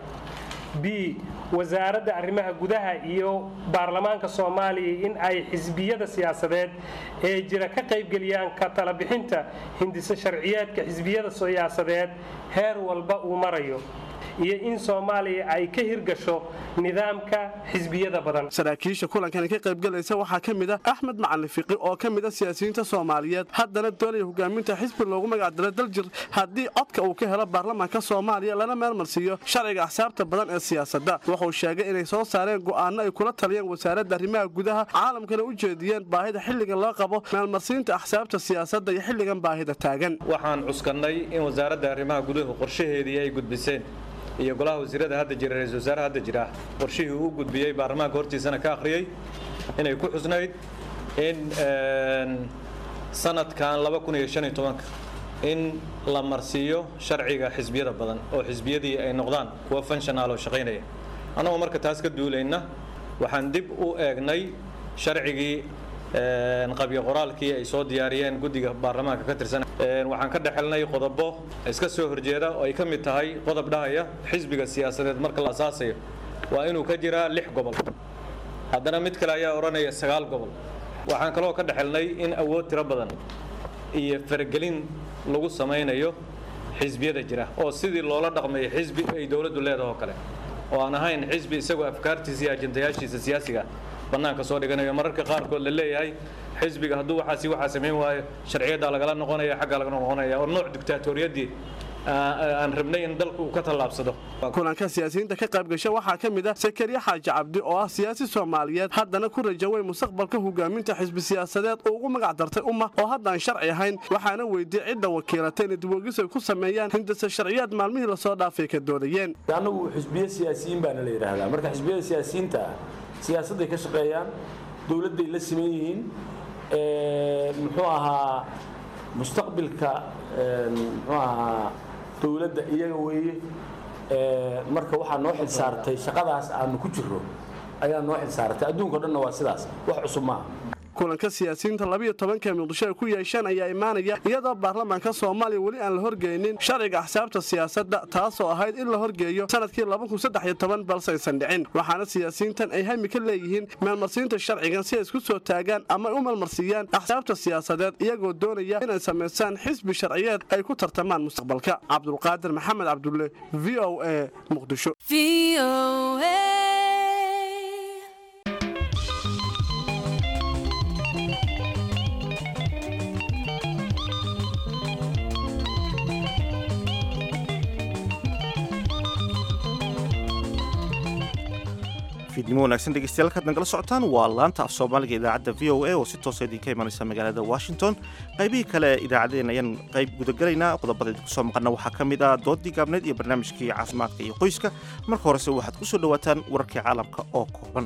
b wasaaradda arrimaha gudaha iyo baarlamaanka soomaaliya in ay xisbiyada siyaasadeed ee jira ka qaybgeliyaan ka talabixinta hindisa sharciyeedka xisbiyada siyaasadeed heer walba uu marayo iyo in soomaaliya ay ka hirgasho nidaamka xisbiyada badan saraakiisha kulankani ka qaybgalaysa waxaa ka mid ah axmed macalin fiqi oo ka mid a siyaasiyiinta soomaaliyeed haddana doonaya hogaaminta xisbi loogu magacdaro daljir haddii codka uu ka helo baarlamaanka soomaaliya lana meelmarsiiyo sharciga axsaabta badan ee siyaasadda wuxuu sheegay inay soo saareen go'aano ay kula taliyeen wasaaradda arrimaha gudaha caalamkana u jeediyeen baahida xilligan loo qabo meelmarsiinta axsaabta siyaasadda iyo xilligan baahida taagan waxaan cuskannay in wasaaradda arrimaha guduhu qorshaheedii ay gudbiseen iyo golaha wasiirada hadda jira ra-isul wasaare hadda jira qorshihii uu gudbiyey baarlamaanka hortiisana ka akhriyey inay ku xusnayd in sanadkan in la marsiiyo sharciga xisbiyada badan oo xisbiyadii ay noqdaan kuwa fanshonaal oo shaqaynaya annagoo marka taas ka duulayna waxaan dib u eegnay sharcigii qabyo qoraalkii ay soo diyaariyeen guddiga baarlamaanka ka tirsan waxaan ka dhexelnay qodobo iska soo horjeeda oo ay ka mid tahay qodob dhahaya xisbiga siyaasadeed marka la asaasayo waa inuu ka jiraa lix gobol haddana mid kale ayaa odhanaya sagaal gobol waxaan kaloo ka dhexelnay in awood tiro badan iyo faragelin lagu samaynayo xisbiyada jira oo sidii loola dhaqmayo xisbi ay dowladdu leedaho kale oo aan ahayn xisbi isagoo afkaartiisa iyo ajandayaashiisa siyaasiga bannaanka soo dhiganayo mararka qaarkood la leeyahay xisbiga hadduu waxaasi waxaa samayn waayo sharciyaddaa lagala noqonaya xaggaa laga noqonaya oo nooc dictaatoriyadii aan rabnay in dalku uu ka tallaabsado kulanka siyaasiyiinta ka qaybgasha waxaa ka mid ah sakariye xaaji cabdi oo ah siyaasi soomaaliyeed haddana ku rajaway mustaqbalka hogaaminta xisbi siyaasadeed oo ugu magac dartay umma oo haddaan sharci ahayn waxaana weydiyey cidda wakiilatay inay dibwogis ay ku sameeyaan hindasa sharciyaad maalmihii lasoo dhaafay ka doodayeen annagu xisbiye siyaasiyiin baana la yidhaahdaa marka xisbiyada siyaasiyiinta ah siyaasadday ka shaqeeyaan dowladday la siman yihiin muxuu ahaa mustaqbilka muxuu ahaa dowladda iyaga weeye Ee, marka waxaa noo xil saartay shaqadaas aanu ku jirro ayaa noo xil saartay adduunka o dhanna waa sidaas wax cusub maaha kulanka siyaasiyiinta labiyo tobanka muqdisho ay ku yeesheen ayaa imaanaya iyadoo baarlamaanka soomaaliya weli aan la horgeynin sharciga axsaabta siyaasadda taasoo ahayd in la horgeeyo sanadkii balse aysan dhicin waxaana siyaasiyiintan ay hami ka leeyihiin meelmarsiinta sharcigan si ay isku soo taagaan ama ay u meelmarsiiyaan axsaabta siyaasadeed iyagoo doonaya inay samaystaan xisbi sharciyeed ay ku tartamaan mustaqbalka cabdulqaadir maxamed cabdulle v o a muqdisho fiidnimo wanaagsan dhegeystayaal kaad nagala socotaan waa laanta af soomaaliga idaacadda v o a oo si toosa idinka imanaysa magaalada washington qaybihii kale idaacaddeen ayaan qayb gudagelaynaa qodobada idinku soo maqana waxaa ka mid ah doodii gaabneed iyo barnaamijkii caafimaadka iyo qoyska marka horese waxaad ku soo dhowaataan wararkii caalamka oo kooban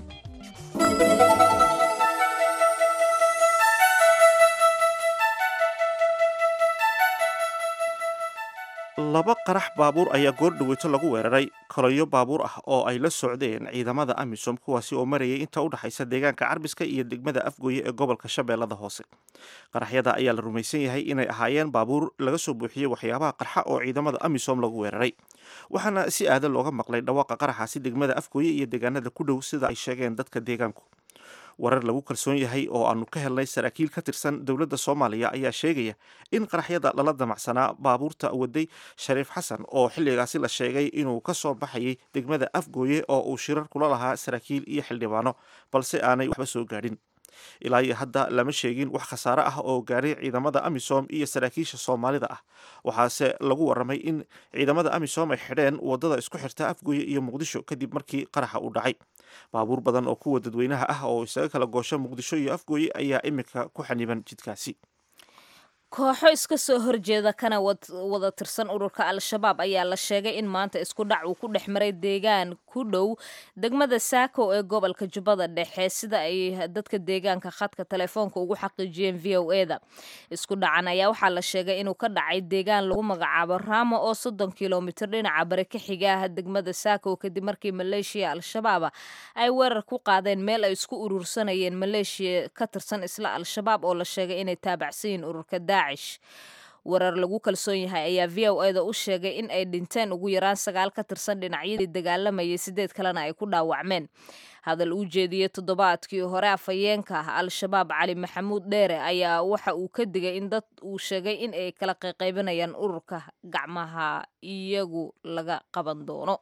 laba qarax baabuur ayaa goor dhaweyto lagu weeraray koloyo baabuur ah oo ay la socdeen ciidamada amisom kuwaasi oo marayay inta u dhexaysa deegaanka carbiska iyo degmada afgooye ee gobolka shabeellada hoose qaraxyada ayaa la rumaysan yahay inay ahaayeen baabuur laga soo buuxiyey waxyaabaha qarxa oo ciidamada amisom lagu weeraray waxaana si aadan looga maqlay dhawaaqa qaraxaasi degmada afgooye iyo deegaanada ku dhow sida ay sheegeen dadka deegaanku warar lagu kalsoon yahay oo aanu ka helnay saraakiil ka tirsan dowladda soomaaliya ayaa sheegaya in qaraxyada lala damacsanaa baabuurta waday shariif xasan oo xilligaasi la sheegay inuu ka soo baxayay degmada afgooye oo uu shirar kula lahaa saraakiil iyo xildhibaano balse aanay waxba soo gaadhin ilaa iyo hadda lama sheegin wax khasaare ah oo gaaray ciidamada amisom iyo saraakiisha soomaalida ah waxaase lagu waramay in ciidamada amisom ay xidheen wadada isku xirta afgooye iyo muqdisho kadib markii qaraxa uu dhacay baabuur badan oo kuwa dadweynaha ah oo isaga kala goosho muqdisho iyo afgooye ayaa iminka ku xaniban jidkaasi kooxo iska soo horjeeda kana wada tirsan ururka al-shabaab ayaa la sheegay in maanta isku dhac uu ku dhex maray deegaan ku dhow degmada saako ee gobolka jubbada dhexe sida ay dadka deegaanka khadka telefoonka ugu xaqiijiyeen v o e da isku dhacan ayaa waxaa la sheegay inuu ka dhacay deegaan lagu magacaabo raamo oo soddon kilomitir dhinaca bari ka xiga ah degmada saako kadib markii maleeshiya al-shabaaba ay weerar ku qaadeen meel ay isku urursanayeen maleeshiya ka tirsan isla al-shabaab oo la sheegay inay taabacsan yihiin ururka daa warar lagu kalsoon yahay ayaa v o eda u sheegay in ay dhinteen ugu yaraan sagaal ka tirsan dhinacyadii dagaalamayay sideed kalena ay ku dhaawacmeen hadal uu jeediyey toddobaadkii hore afhayeenka ah al-shabaab cali maxamuud dheere ayaa waxa uu ka digay in dad uu sheegay in ay kala qayqaybinayaan ururka gacmaha iyagu laga qaban doono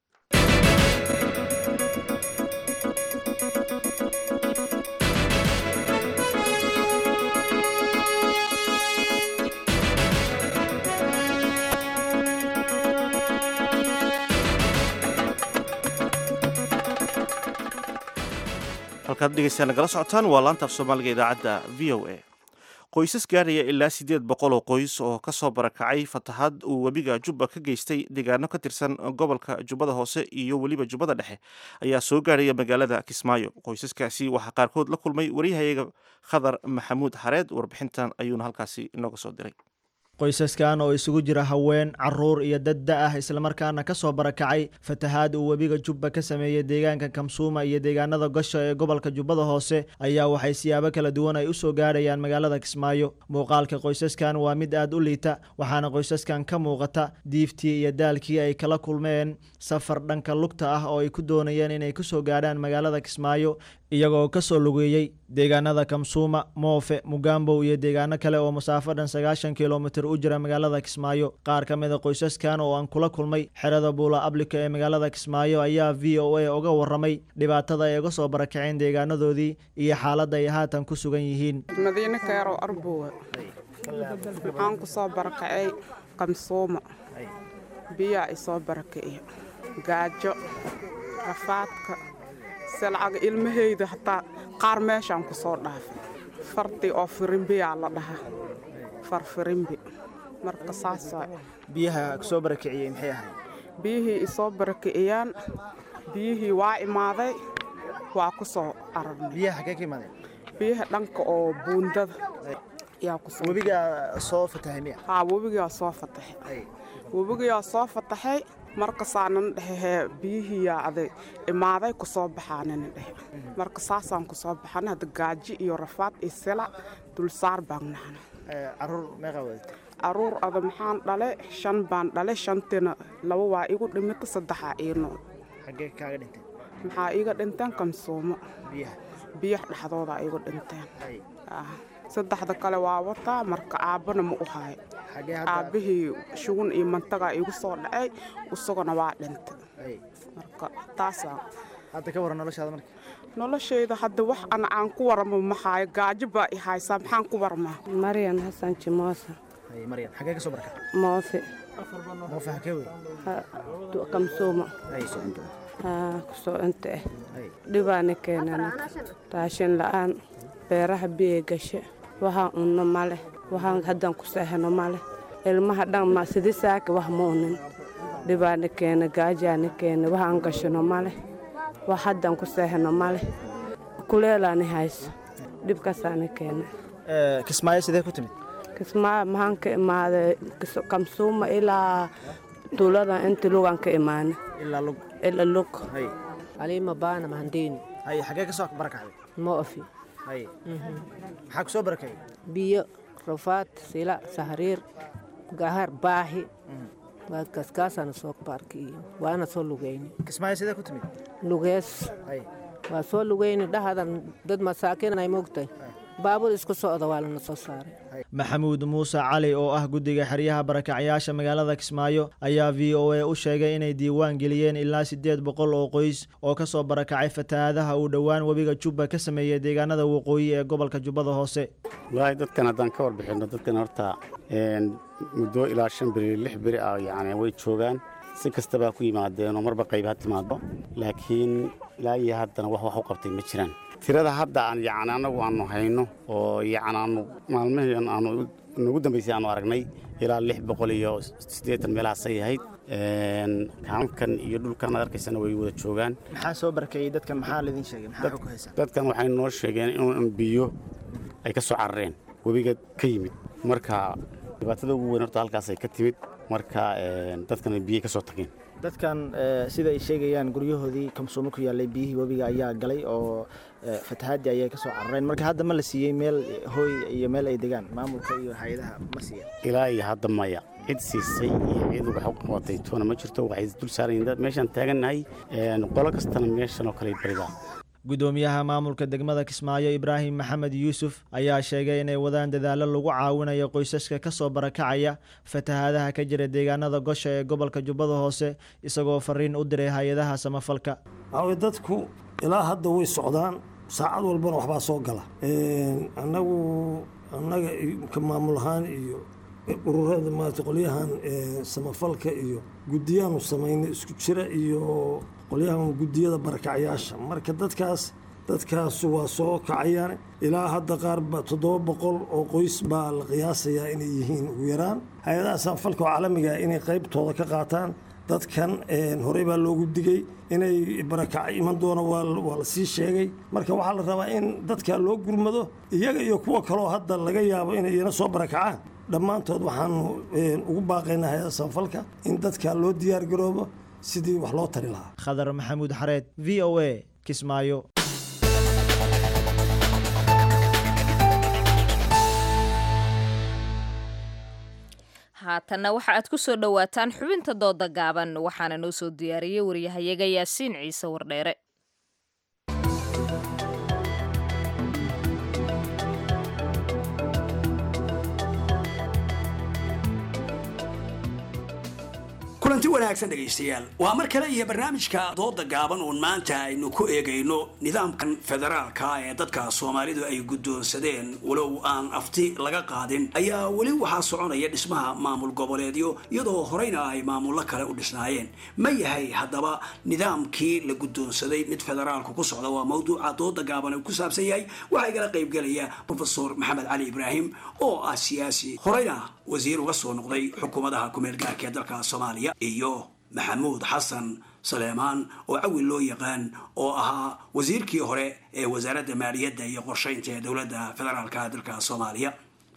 halkaad dhegeystayaa nagala socotaan waa laanta af soomaaliga idaacadda v o a qoysas gaaraya ilaa siddeed boqol oo qoys oo ka soo barakacay fatahaad uu webiga jubba ka geystay deegaano ka tirsan gobolka jubbada hoose iyo weliba jubbada dhexe ayaa soo gaaraya magaalada kismaayo qoysaskaasi waxaa qaarkood la kulmay waryahayaga khadar maxamuud xareed warbixintan ayuuna halkaasi inooga soo diray qoysaskan oo isugu jira haween caruur iyo dad da ah islamarkaana ka soo barakacay fatahaad uu webiga jubba ka sameeyey deegaanka kamsuuma iyo deegaanada gosho ee gobolka jubbada hoose ayaa waxay siyaabo kala duwan ay u soo gaarayaan magaalada kismaayo muuqaalka qoysaskan waa mid aad u liita waxaana qoysaskan ka muuqata diiftii iyo daalkii ay kala kulmeen safar dhanka lugta ah oo ay ku doonayeen inay ku soo gaadhaan magaalada kismaayo iyagoo ka soo lugeeyey deegaanada kamsuuma moofe mugambow iyo deegaano kale oo masaafo dhan sagaashan kilomitir u jira magaalada kismaayo qaar ka mid a qoysaskan oo aan kula kulmay xerada buula ablika ee magaalada kismaayo ayaa v o a uga waramay dhibaatada ay uga soo barakaceen deegaanadoodii iyo xaaladda ay haatan ku sugan yihiin madiine keerow arbowa waxaan ku soo barakacay kamsuuma biyaa isoo barakiciya gaajo rafaadka silcaga ilmahayda hataa qaar meeshaan ku soo dhaafay fardi oo firimbiyaa la dhahaa farfirimbi marka saasa biyaha soo barakiciyey maxay ahayd biyihii isoo barakiciyaan biyihii waa imaaday waa ku soo ararnay biyaha xagee ka imaadeen biyaha dhanka oo buundada yaa ku soo webigaa soo fatahay miya haa webigaa soo fatahay webigaa soo fatahay markasaanan dhehe biyihii yaacday imaaday ku soo baxaanina dhehe marka saasaan ku soo baxan hadda gaaji iyo rafaad iyo silac dulsaar baan nahna caruur meeqa wadatay caruur ada maxaan dhale shan baan dhale shantina laba waa igu dhimata saddexaa ii nool xaggee kaaga dhinteen maxaa iiga dhinteen kamsuumo biyaha biyaha dhexdooda igu dhinteen saddexda kale waa wataa marka aabbana ma u hayo aabbihii shugun iyo mantagaa igu soo dhacay isaguna waa dhintay marka taasaa hadda ka waran noloshaada marka noloshayda hadda wax ana aan ku waramo maxaayo gaajo baa i haysaa maxaan ku warmaa maryan xasan jimoosa maryan xaggee ka soo baraka moofe moofe hakee wey kamsuuma kusoo inta ah dhibaana keenana raashin la'aan beeraha biya gashe waxaan unno male waxaan haddaan ku seehano male ilmaha dhan sidi saaka wax ma unin dhibaana keena gaajaana keena waxaan gashano male wax haddaan ku seehano male kuleelaani hayso dhibkaasaana keena kismaayo sidee ku timid kismaayo maxaan ka imaaday kamsuuma ilaa tuulada inta lugaan ka imaana ilaa lug ilaa lug aliima baana mahandini haye xaggee ka soo barakacday moofi haye maxaa ku soo barakayay biyo rafaad sila sahriir gahar baahi waa kaskaasana soo baarkiiyo waana soo lugayni kismaayo sidee ku timid lugees haye waa soo lugayni dhahadan dad masaakiin ay moogtay baabur isku socda waa lana soo saaray maxamuud muuse cali oo ah guddiga xeryaha barakacyaasha magaalada kismaayo ayaa v o a u sheegay inay diiwaan geliyeen ilaa siddeed boqol oo qoys oo ka soo barakacay fatahaadaha uu dhowaan webiga jubba ka sameeyey deegaanada waqooyi ee gobolka jubbada hoose wallaahi dadkan haddaan ka warbixinno dadkan horta muddo ilaa shan beri lix beri ah yacni way joogaan si kastabaa ku yimaadeenoo marba qayb ha timaado laakiin ilaa iyo haddana wax wax u qabtay ma jiraan tirada hadda aan yacni annagu aanu hayno oo yacni aanu maalmihii aanu nagu dambaysay aanu aragnay ilaa lix boqol iyo siddeetan meelahaasay ahayd kaamkan iyo dhulkan aad arkaysana way wada joogaan maxaa soo barakeeyey dadkan maxaa laydin sheegay maxaa xog ku haysaa dadkan waxay noo sheegeen in biyo ay ka soo carareen webiga ka yimid marka dhibaatada ugu weyn horta halkaasay ka timid marka dadkan biyay ka soo tageen dadkan sida ay sheegayaan guryahoodii kamsuumo ku yaallay biyihii webiga ayaa galay oo fatahaadii ayay ka soo carareen marka hadda ma la siiyey meel hooy iyo meel ay degaan maamulka iyo hay-adaha ma siiyeen ilaa iyo hadda maya cid siisay iyo cid wax u qabatay toona ma jirto waxay dul saarayiin dad meeshaan taagannahay qolo kastana meeshan oo kale baridaa gudoomiyaha maamulka degmada kismaayo ibraahim maxamed yuusuf ayaa sheegay inay wadaan dadaallo lagu caawinayo qoysaska ka soo barakacaya fatahaadaha ka jira deegaanada gosha ee gobolka jubbada hoose isagoo fariin u diray hay-adaha samafalka waxaway dadku ilaa hadda way socdaan saacad walbana waxbaa soo gala annagu annaga ka maamul ahaan iyo ururada maarata qolyahan samafalka iyo guddiyaanu samaynay isku jira iyo qolyahan guddiyada barakacyaasha marka dadkaas dadkaasu waa soo kacayaan ilaa hadda qaarba toddoba boqol oo qoys baa la qiyaasayaa inay yihiin ugu yaraan hay-adaha samafalka oo caalamiga inay qaybtooda ka qaataan dadkan horey baa loogu digay inay barakac iman doona waa la sii sheegay marka waxaa la rabaa in dadka loo gurmado iyaga iyo kuwa kaloo hadda laga yaabo inay iyana soo barakacaan dhammaantood waxaanu ugu baaqaynaa hay-ada samafalka in dadka loo diyaar garoobo sidii wax loo tari lahaa khadar maxamuud xareed v o a kismaayo haatanna waxa aad ku soo dhowaataan xubinta dooda gaaban waxaana noo soo diyaariyey waryahayaga yaasiin ciise wardheere kulanti wanaagsan dhegaystayaal waa mar kale iyo barnaamijka dooda gaaban uun maanta aynu ku eegayno nidaamkan federaalka ee dadka soomaalidu ay guddoonsadeen walow aan afti laga qaadin ayaa weli waxaa soconaya dhismaha maamul goboleedyo iyadoo horeyna ay maamullo kale u dhisnaayeen ma yahay haddaba nidaamkii la guddoonsaday mid federaalku ku socda waa mawduuca dooda gaaban uu ku saabsan yahay waxaa igala qaybgelaya profesor maxamed cali ibraahim oo ah siyaasi horeyna wasiir uga soo noqday xukuumadaha kumeel gaarka ee dalka soomaaliya iyo maxamuud xasan saleemaan oo cawil loo yaqaan oo ahaa wasiirkii hore ee wasaaradda maaliyadda iyo qorshaynta ee dowladda federaalka dalka soomaaliya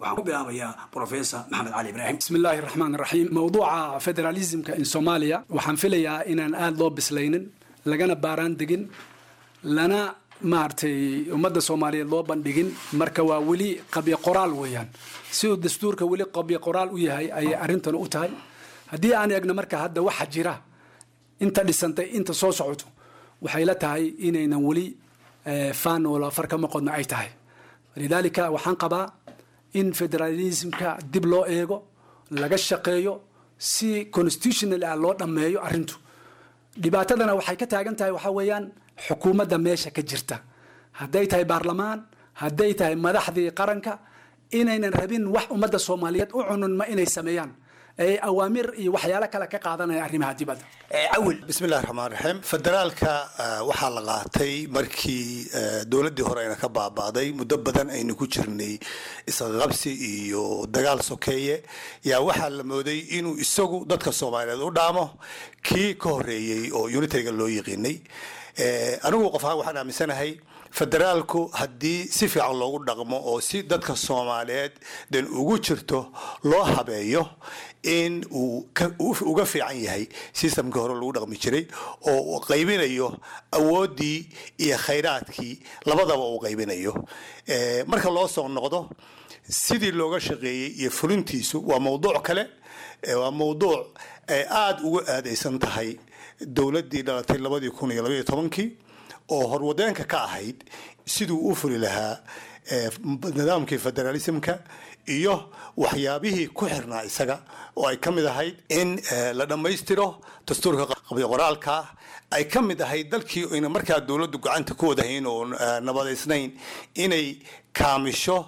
waxaan ku bilaabayaa professor maxamed cali ibraahim بسم الله الرحمن الرحيم موضوع فيدراليزمka in Soomaaliya waxaan filayaa inaan aad loo bislaynin lagana baaraan degin lana maartay ummadda Soomaaliyeed loo bandhigin marka waa weli qabyo qoraal weeyaan si uu dastuurka weli qabyo qoraal u yahay ayay arrintan u tahay haddii aan eegno marka hadda waxa jira inta dhisantay inta soo socoto waxay la tahay inaynan weli faan wala far ka maqodna ay tahay lidaalika waxaan qabaa in federalismka dib loo eego laga shaqeeyo si constitutional ah loo dhammeeyo arrintu dhibaatadana waxay ka taagan tahay waxaa weeyaan xukuumadda meesha ka jirta hadday tahay baarlamaan hadday tahay madaxdii qaranka inaynan rabin wax ummadda soomaaliyeed u cununma inay sameeyaan ay awaamir iyo waxyaalo kale ka qaadanaya arrimaha dibadda awil bismillahi raxmaan raxiim federaalka waxaa la qaatay markii dowladdii hore ayna ka baaba'day muddo badan aynu ku jirnay isqaqabsi iyo dagaal sokeeye yaa waxaa la mooday inuu isagu dadka soomaaliyeed u dhaamo kii ka horeeyey oo unitariga loo yiqiinay anigu qof ahaan waxaan aaminsanahay federaalku haddii si fiican loogu dhaqmo oo si dadka soomaaliyeed dan ugu jirto loo habeeyo in uu uga fiican yahay sistamkii hore lagu dhaqmi jiray oo uu qaybinayo awooddii iyo khayraadkii labadaba uu qaybinayo marka loo soo noqdo sidii looga shaqeeyey iyo fulintiisu waa mawduuc kale waa mawduuc ay aada uga aadaysan tahay dowladdii dhalatay labadii kun iyo labaiyo tobankii oo horwadeenka ka ahayd siduu u fuli lahaa nidaamkii federalismka iyo waxyaabihii ku xirnaa isaga oo ay ka mid ahayd in la dhammaystiro dastuurka qabyo qoraalka ay ka mid ahayd dalkii ayna markaa dowladdu gacanta ku wadahayn oo nabadaysnayn inay kaamisho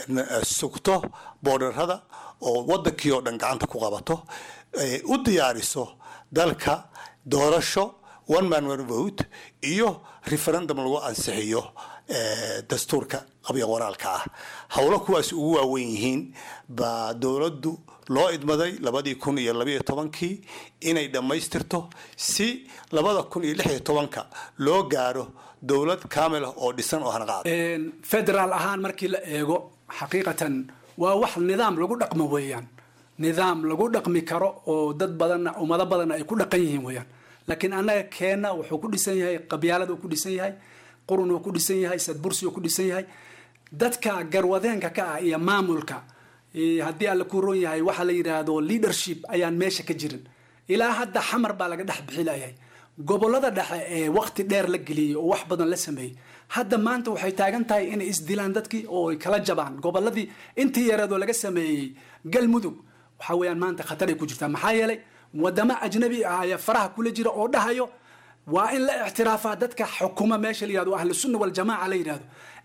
sugto boodharada oo wadankii oo dhan gacanta ku qabato u diyaariso dalka doorasho one man one vote iyo referendum lagu ansixiyo dastuurka qabyo qoraalka ah howlo kuwaas ugu waaweyn yihiin baa dowladdu loo idmaday labadii kun iyo labaiyo tobankii inay dhammaystirto si labada kun iyo lix iyo tobanka loo gaaro dowlad kaamil ah oo dhisan oo hanaqaad federaal ahaan markii la eego xaqiiqatan waa wax nidaam lagu dhaqmo weeyaan nidaam lagu dhaqmi karo oo dad badanna ummado badanna ay ku dhaqan yihiin weeyaan laakiin annaga keenna wuxuu ku dhisan yahay qabyaalad uu ku dhisan yahay qurun uu ku dhisan yahay sadbursi uu ku dhisan yahay dadka garwadeenka ka ah iyo maamulka haddii alla ku roon yahay waxaa la yidhaahdo leadership ayaan meesha ka jirin ilaa hadda xamar baa laga dhex bixilayahay gobolada dhexe ee waqti dheer la geliyey oo wax badan la sameeyey hadda maanta waxay taagan tahay inay isdilaan dadkii oo ay kala jabaan goboladii intii yareedoo laga sameeyey galmudug waxa weeyaan maanta khatar ay ku jirtaa maxaa yeelay wadamo ajnabi ah ayaa faraha kula jira oo dhahayo waa in la ictiraafaa dadka xukuma meesha la yihahdo ahlu sunna waljamaaca la yidhahdo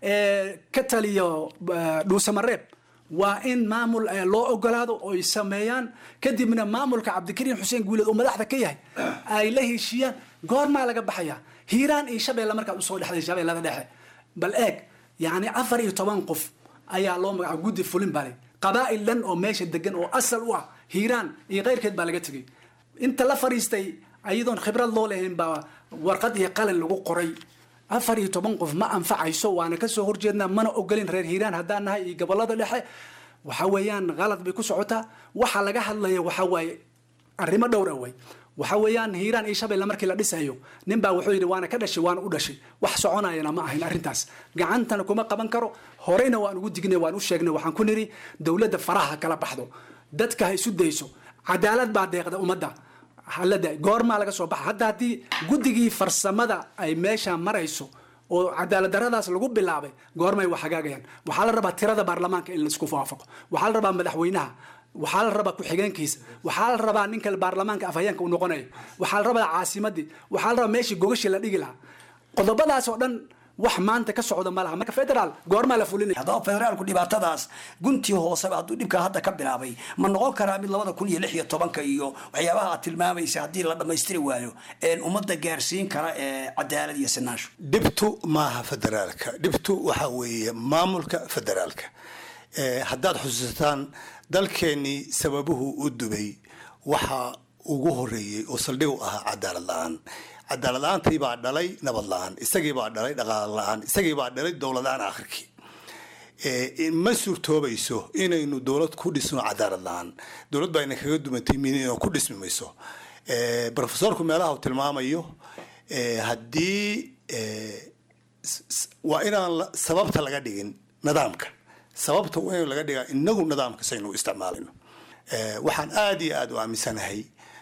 ee ka taliyo dhuusamareeb waa in maamul loo ogolaado oo ay sameeyaan kadibna maamulka cabdikariin xuseen guuleed oo madaxda ka yahay ay la heshiiyaan goormaa laga baxaya hiiraan iyo shabeelle markaad usoo dhexday shabeellada dhexe bal eeg yacni afar iyo toban qof ayaa loo magaca guddi fulin bale qabaa'il dhan oo meesha degan oo asal u ah hiiraan iyo keyrkeed baa laga tegay inta la fariistay ayadoon khibrad loo lahayn baa warqad iyo qalin lagu qoray afar iyo toban qof ma anfacayso waana kasoo horjeednaa mana ogolin reer hiiraan haddaan nahay iyo gobolada dhexe waxa weeyaan qalad bay ku socotaa waxa laga hadlaya waxa waaye arrimo dhowr ah way waxa weeyaan hiiraan iyo shabeelle markii la dhisayo nin baa wuxuu yidhi waana ka dhashay waana u dhashay wax soconayana ma ahayn arrintaas gacantana kuma qaban karo horeyna waan ugu dignay waan u sheegnay waxaan ku nidhi dowladda faraha kala baxdo dadka ha isu dayso cadaalad baa deeqda ummadda halada goormaa laga soo baxa hadda haddii guddigii farsamada ay meesha marayso oo cadaalad daradaas lagu bilaabay goormay wax hagaagayaan waxaa la rabaa tirada baarlamaanka in laisku waafaqo waxaa la rabaa madaxweynaha waxaa la rabaa ku-xigeenkiisa waxaa la rabaa ninka baarlamaanka afhayeenka uu noqonayo waxaa la rabaa caasimadii waxaa la rabaa meeshii gogashii la dhigi lahaa qodobadaas oo dhan wax maanta ka socda ma laha marka federaal goormaa la fulinaya haddaba federaalku dhibaatadaas guntii hooseba hadduu dhibka hadda ka bilaabay ma noqon karaa mid labada kun iyo lix iyo tobanka iyo waxyaabaha aad tilmaamaysa haddii la dhammaystiri waayo ummadda gaarsiin kara ee cadaalad iyo sinaansho dhibtu maaha federaalka dhibtu waxa weeye maamulka federaalka haddaad xusuusataan dalkeennii sababuhu u dubay waxa ugu horeeyey oo saldhig u ahaa cadaalad la-aan cadaalad la-aantii baa dhalay nabad la-aan isagii baa dhalay dhaqaale la-aan isagii baa dhalay dowlad la-aan akhirkii ma suurtoobayso inaynu dowlad ku dhisno cadaalad la-aan dowlad baa ina kaga dumatay midina ku dhismi mayso profesorku meelaha uu tilmaamayo haddii waa inaan sababta laga dhigin nidaamka sababta waa in laga dhigaa inagu nidaamka saynu isticmaalayno waxaan aada iyo aada u aaminsanahay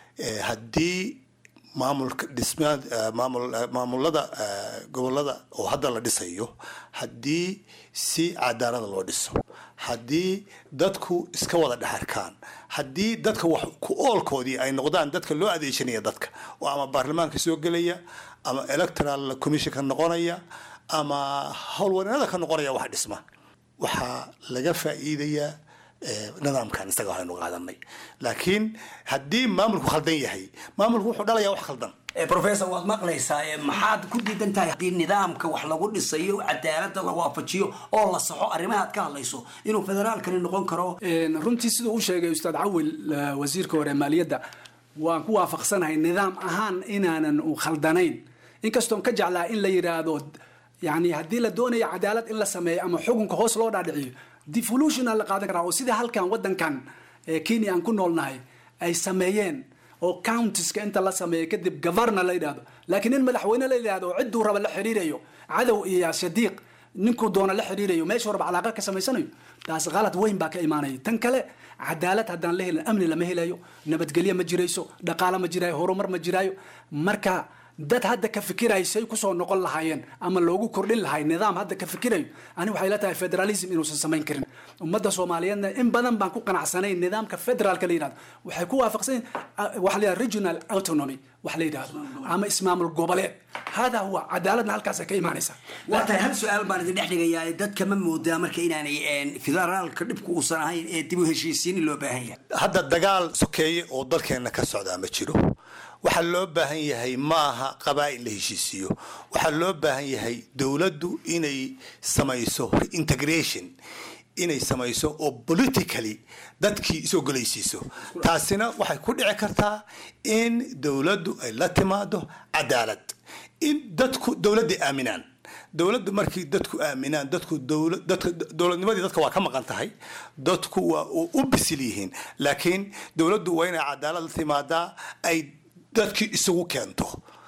haddii maamulka dhismaad maamul maamulada gobolada oo hadda la dhisayo haddii si cadaalada loo dhiso haddii dadku iska wada dhexarkaan haddii dadka wax ku oolkoodii ay noqdaan dadka loo adeegsanaya dadka oo ama baarlamaanka soo gelaya ama electoral commission ka noqonaya ama howlwareennada ka noqonaya wax dhisma waxaa laga faa'iidayaa nidaamkan isaga waxaynu qaadanay laakiin haddii maamulku khaldan yahay maamulku wuxuu dhalayaa wax khaldan professor waad maqlaysaa maxaad ku diidan tahay haddii nidaamka wax lagu dhisayo cadaalada la waafajiyo oo la saxo arrimaha aad ka hadlayso inuu federaalkani noqon karo runtii siduu u sheegay ustaad cawil wasiirka hore maaliyadda waan ku waafaqsanahay nidaam ahaan inaanan u khaldanayn inkastoon ka jeclaa in la yidhaahdo yani haddii la doonayo cadaalad in la sameeyo ama xukunka hoos loo dhaadhiciyo devolutional la qaadan karaa oo sida halkan wadankan kenya aan ku noolnahay ay sameeyeen oo countiska inta la sameeyo kadib governor la yidhahdo laakiin in madaxweyne la yidhahdo oo cidduu raba la xiriirayo cadow iyo shadiiq ninkuu doona la xiriirayo meeshuu raba calaaqa ka samaysanayo taas qalad weyn baa ka imaanaya tan kale cadaalad haddaan la helin amni lama helayo nabadgelyo ma jirayso dhaqaale ma jiraayo horumar ma jiraayo marka dad hadda ka fikirayo say kusoo noqon lahaayeen ama loogu kordhin lahay nidaam hadda ka fikirayo ani waxay la tahay federalism inuusan samayn karin ummadda soomaaliyeedna in badan baan ku qanacsanayn nidaamka federaalka la yidhahdo waxay ku waafaqsan waxa la yidhahdo regional autonomy wax la yidhahdo ama ismaamul goboleed hada huwa cadaaladna halkaasay ka imaanaysaa waa tahay hal su-aal baan idin dhex dhigayaa dadka ma moodaa marka inaanay federaalka dhibku uusan ahayn ee dib u heshiisiin loo baahan yahay hadda dagaal sokeeye oo dalkeenna ka socdaa ma jiro waxaa loo baahan yahay maaha qabaa'il la heshiisiiyo waxaa loo baahan yahay dowladdu inay samayso reintegration inay samayso oo politically dadkii is-ogolaysiiso taasina waxay ku dhici kartaa in dowladdu ay la timaado cadaalad in dadku dowladday aaminaan dowladdu markii dadku aaminaan dadku dowladnimadii dadka waa ka maqan tahay dadku waa u bisil yihiin laakiin dowladdu waa inay cadaalad la timaadaa ay dadkii isugu keento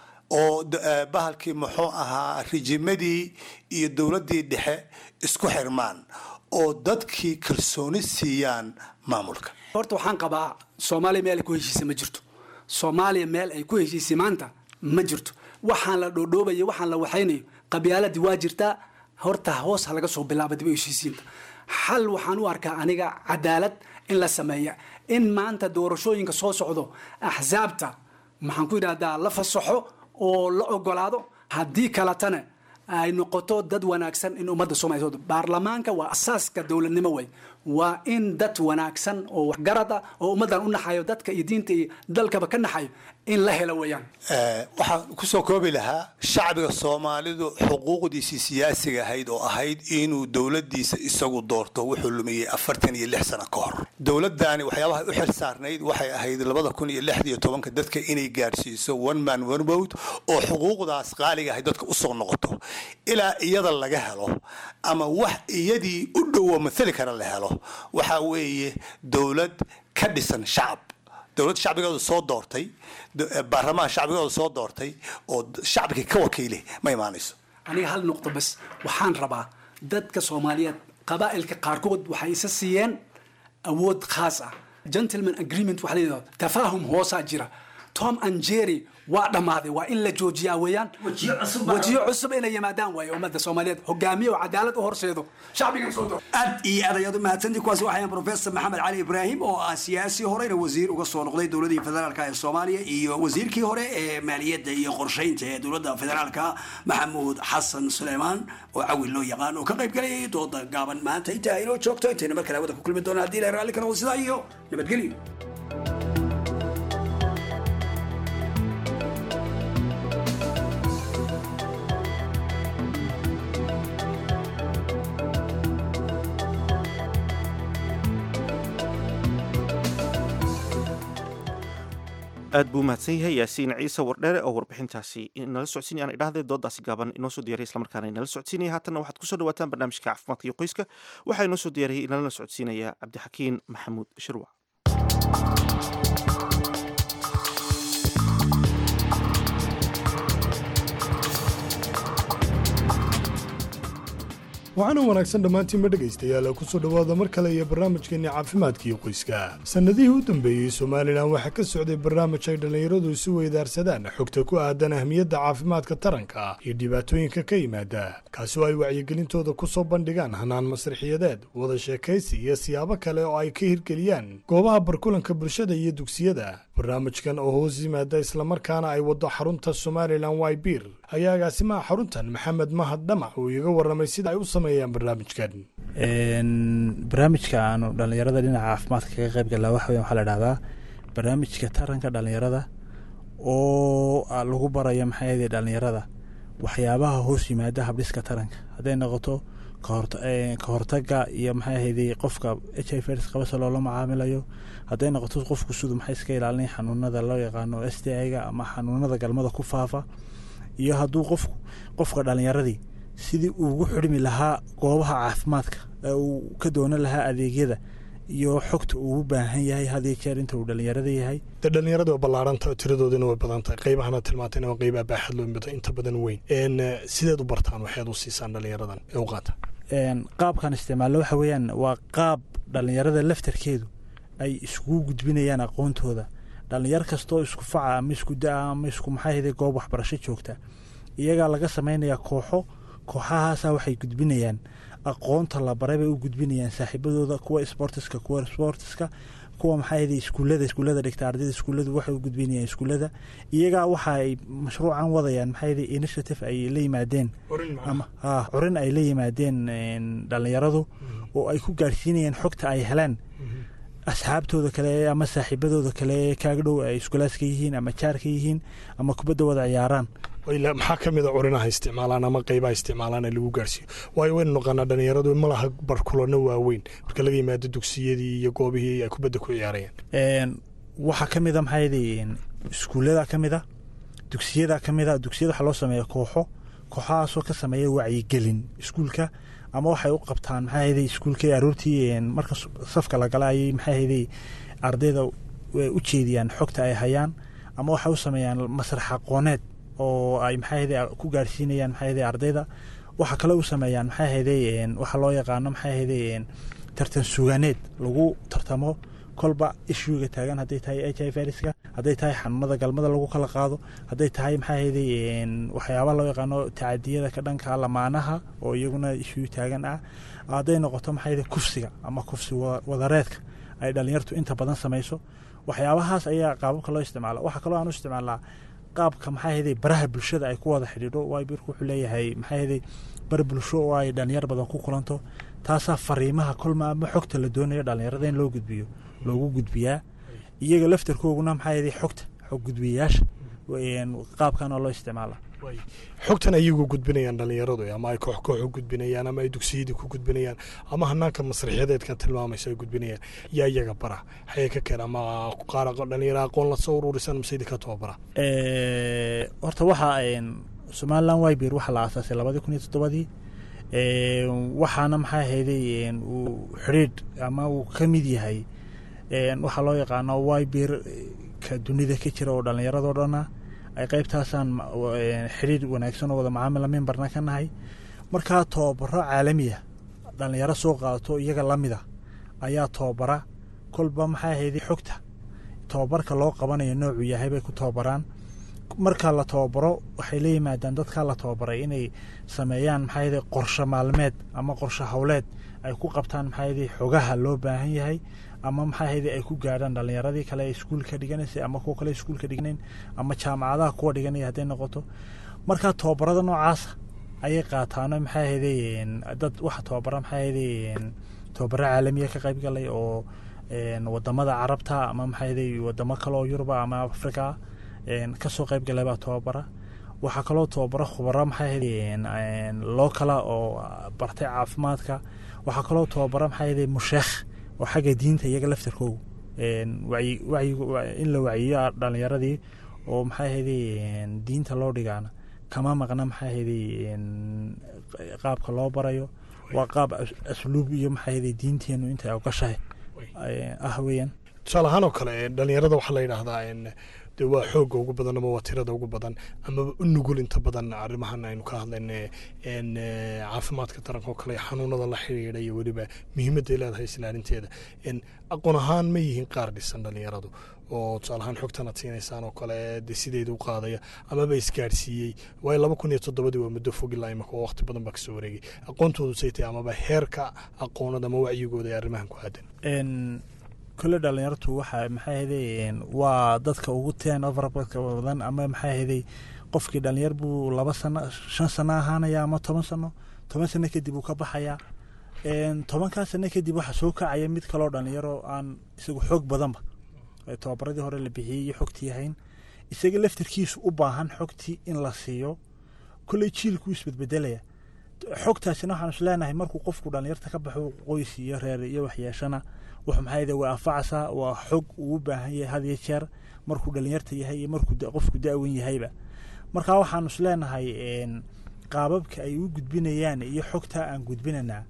oo bahalkii muxuu ahaa rijimadii iyo dowladdii dhexe isku xirmaan oo dadkii kalsooni siiyaan maamulka horta waxaan qabaa soomaaliya meel ay ku heshiisay ma jirto soomaaliya meel ay ku heshiisay maanta ma jirto waxaan la dhoodhoobayo waxaan la waxaynayo qabyaaladii waa jirtaa horta hoos ha laga soo bilaaba dib u heshiisiinta xal waxaan u arkaa aniga cadaalad in la sameeya in maanta doorashooyinka soo socdo axsaabta maxaan ku yidhahdaa la fasaxo oo la ogolaado haddii kaletana ay noqoto dad wanaagsan in ummadda soomaaliya baarlamaanka waa asaaska dowladnimo wey waa in dad wanaagsan oo waxgarad ah oo ummaddan u naxayo dadka iyo diinta iyo dalkaba ka naxayo in la helo weeyaan waxaan kusoo koobi lahaa shacbiga soomaalidu xuquuqdiisii siyaasiga ahayd oo ahayd inuu dowladiisa isagu doorto wuxuu lumiyey afartan iyo lix sano ka hor dowladdaani waxyaabaha u xil saarnayd waxay ahayd labada kun iyo lixda iyo tobanka dadka inay gaadhsiiso one man one vote oo xuquuqdaas qaaliga ahayd dadka usoo noqoto ilaa iyada laga helo ama wax iyadii u dhowo mathali kara la helo waxaa weeye dowlad ka dhisan shacab dowlad shacbigooda soo doortay baarlamaan shacbigooda soo doortay oo shacbigii ka wakiile ma imaanayso aniga hal nuqdo bas waxaan rabaa dadka soomaaliyeed qabaa'ilka qaarkood waxay isa siiyeen awood khaas ah gentleman agreement waxa la yidhahdo tafaahum hoosaa jira tom and jerry waa dhammaaday waa in la joojiyaa weeyaan wejiyo cusub inay yimaadaan waaye ummadda soomaaliyeed hogaamiye oo cadaalad u horseedo shacbigan soo doorto aad iyo aad ayaad u mahadsantii kuwaasi waxayan professor maxamed cali ibraahim oo ah siyaasi horeyna wasiir uga soo noqday dowladii federaalka ee soomaaliya iyo wasiirkii hore ee maaliyadda iyo qorsheynta ee dowladda federaalka maxamuud xasan suleymaan oo cawil loo yaqaan oo ka qayb galayay dooda gaaban maanta intaa inoo joogto intayna mar kale hawada ku kulmi doona haddii la raalli karo sidaa iyo nabadgelyo aad buu mahadsan yahay yaasiin ciise wardheere oo warbixintaasi nala socodsiinaya aan idhahdee doodaasi gaaban inoo soo diyariya islamarkaana inala socodsiinaya haatanna waxaad kusoo dhawaataan barnaamijka caafimaadka iyo qoyska waxaa inoo soo diyaariyey inalana socodsiinaya cabdixakiin maxamuud shirwac waxaana wanaagsan dhammaantiinba dhegaystayaal kusoo dhowaada mar kale iyo barnaamijkeenni caafimaadkiiyo qoyska sannadihii u dambeeyey somalilan waxaa ka socday barnaamij ay dhallinyaradu isu weydaarsadaan xogta ku aadan ahmiyadda caafimaadka taranka iyo dhibaatooyinka ka yimaada kaasi oo ay wacyigelintooda ku soo bandhigaan hanaan masrixiyadeed wada sheekaysi iyo siyaabo kale oo ay ka hirgeliyaan goobaha barkulanka bulshada iyo dugsiyada barnaamijkan oo hoos yimaada islamarkaana ay waddo xarunta somalilan wybir ayaa agaasimaha xaruntan maxamed mahad dhamac uu iga warramay sida ay u sameeyaan barnaamijkan barnaamijka aanu dhallinyarada dhinaca caafimaadka kaga qayb galnaa waxa weyan waxaa la dhahdaa barnaamijka taranka dhallinyarada oo lagu barayo maxaa yeelay dhallinyarada waxyaabaha hoos yimaada habdhiska taranka hadday noqoto ka hortaga iyo maxaa ahayday qofka h i v qabase loola macaamilayo hadday noqoto qofku siduu maxay iska ilaalinay xanuunada loo yaqaano s t i-ga ama xanuunada galmada ku faafa iyo hadduu qof qofka dhalinyaradii sidii ugu xidhmi lahaa goobaha caafimaadka ee uu ka doonan lahaa adeegyada iyo xogta uu u baahan yahay hadiyo jeer inta uu dhalinyarada yahay dee dhallinyarada waa ballaaranta tiradoodina way badan tahay qaybahana tilmaantayna waa qayb abaaxad loo mido inta badan weyn sideed u bartaan waxaad u siisaan dhallinyaradan ee u qaata qaabkan isticmaallo waxa weeyaan waa qaab dhallinyarada laftarkeedu ay iskugu gudbinayaan aqoontooda dhallinyar kastoo isku faca ama isku da-a ama isku maxaahede goob waxbarasho joogta iyagaa laga samaynayaa kooxo kooxahaasa waxay gudbinayaan aqoonta la baray bay u gudbinayaan saaxiibadooda kuwa sportiska kuwa sportiska kuwa maxaahede iskuullada iskuullada dhigta ardayda iskuulladu waxay u gudbinayaan iskuullada iyagaa waxa ay mashruucan wadayaan maxaahede initiative ay la yimaadeen ama ha curin ay la yimaadeen dhallinyaradu oo ay ku gaadhsiinayaan xogta ay helaan asxaabtooda kale ama saaxiibadooda kale kaaga dhow ay iskulaaska yihiin ama jaarka yihiin ama kubadda wada ciyaaraan maxaa ka mid a curinaha isticmaalaan ama qaybaha isticmaalaan ee lagu gaarhsiiyo waayo waynu naqaanaa dhallinyaradu ma laha barkulano waaweyn marka laga yimaado dugsiyadii iyo goobihii ay kubadda ku ciyaarayaan waxaa ka mid a maxaa yidhi iskuullada ka mid a dugsiyada ka mid a dugsiyada waxaa loo sameeya kooxo kooxahaasoo ka sameeya wacyigelin iskuulka ama waxay u qabtaan maxaa yidhi iskuulka aroortii marka safka la gala ayay maxaa yidhi ardayda u jeediyaan xogta ay hayaan ama waxay u sameeyaan masrax aqooneed oo ay maxaa ku gaarsiinayaan maxaa ardayda waxa kale u sameeyaan maxaa ahayday waxa loo yaqaano maxaa ahayday tartan sugaaneed lagu tartamo kolba ishuuga taagan hadday tahay h i viruska hadday tahay xanuunada galmada lagu kala qaado hadday tahay maxaa ahayday waxyaaba loo yaqaano tacadiyada ka dhanka lamaanaha oo iyaguna ishuu taagan ah hadday noqoto maxaa ahayday kufsiga ama kufsi wadareedka ay dhalinyartu inta badan samayso waxyaabahaas ayaa qaababka loo isticmaala waxaa kaloo aan u isticmaalnaa qaabka maxaa ahayday baraha bulshada ay ku wada xidhiidho wybirku wuxuu leeyahay maxaa ahayday bar bulsho oo ay dhalinyar badan ku kulanto taasaa fariimaha kolma ama xogta la doonayo dhalinyarada in loo gudbiyo loogu gudbiyaa iyaga laftarkooguna maxaa ahayday xogta xog gudbiyayaasha qaabkan oo loo isticmaala xogtan ayagu gudbinayaan dhallinyaradu ama ay koox koox u gudbinayaan ama ay dugsiyadii ku gudbinayaan ama hanaanka masraxyadeedkan tilmaamaysa ay gudbinayaan yaa iyaga bara xayay ka keen ama qaar dhalinyaro aqoon lasoo ururisan mise idinka tababara horta waxaa somaliland wybir waxaa la aasaasay labadii kun iyo toddobadii waxaana maxaa ahayday uu xidhiidh ama uu ka mid yahay waxaa loo yaqaano wybir ka dunida ka jira oo dhallinyaradoo dhana ay qaybtaasaan xidhiir wanaagsan oo wada macaamila mimbarna ka nahay markaa tababaro caalamiya dhallinyaro soo qaadato iyaga lamida ayaa tababara kolba maxaa ahayday xogta tababarka loo qabanayo noocuu yahay bay ku tababaraan marka la tababaro waxay la yimaadaan dadkaa la tababaray inay sameeyaan maxaa ahayday qorshe maalmeed ama qorshe howleed ay ku qabtaan maxaa ahayday xogaha loo baahan yahay ama maxaa ahayday ay ku gaadhaan dhallinyaradii kale iskuulka dhiganaysay ama kuwa kale iskuulka dhiganayn ama jaamacadaha kuwa dhiganaya hadday noqoto markaa tababarada noocaasa ayay qaataano maxaa ahayday dad waxa tababara maxaa ahayday tababaro caalamiya ka qayb galay oo wadamada carabta ama maxaa ahayday wadamo kale oo yuruba ama afrika kasoo qayb galay baa tababara waxaa kaloo tababaro khubaro maxaa ahayday loo kala oo bartay caafimaadka waxaa kaloo tababara maxaa ahayday musheekh oo xagga diinta iyaga laftarkoogu een, wacyi wacyigu wa- in la wacyiyo dhalinyaradii oo maxay ahayday een, diinta loo dhigaana kama maqna maxay ahayday een, qaabka loo barayo waa qaab as- asluub iyo maxay ahayday diinteenu intay ogashahay ay- ah weeyaan tusaale ahaan oo kale dhalinyarada waxaa la yidhaahdaa in de waa xoogga ugu badan ama waa tirada ugu badan amaba u nugul inta badan arrimahan aynu ka hadlayna n caafimaadka taranka oo kale xanuunada la xidhiidha iyo weliba muhiimadday leedahay islaalinteeda n aqoon ahaan ma yihiin qaar dhisan dhalinyaradu oo tusaale ahaan xogtan aad siinaysaan oo kale de sideeda u qaadaya amaba isgaadhsiiyey waayo laba kun iyo toddobadii waa muddo fog ilaa imaka oo waqti badan baa kasoo wareegay aqoontoodu say tahay amaba heerka aqoonada ama wacyigooda ee arrimahan ku aadan n kole dhalinyartu waxa maxay ahayday waa dadka ugu teen overbadka badan ama maxay ahayday qofkii dhalinyar buu laba sano shan sano ahaanaya ama toban sano toban sano kadib uu ka baxaya n tobankaa sano kadib waxaa soo kacaya mid kaloo dhalinyaro aan isagu xoog badanba ee tobabaradii hore la bixiyey iyo xogtii ahayn isaga laftarkiisu u baahan xogtii in la siiyo kolley jiilku isbedbedelaya xogtaasina waxaan is leenahay markuu qofku dhalinyarta ka baxo qoys iyo reer iyo waxyeeshana wuxuu maxaa yidhi waa anfacaysaa waa xog uu u baahan yahay had iyo jeer markuu dhalinyarta yahay iyo markuu da- qofku da-wen yahayba marka waxaanu is leenahay n qaababka ay u gudbinayaan iyo xogta aan gudbinanaa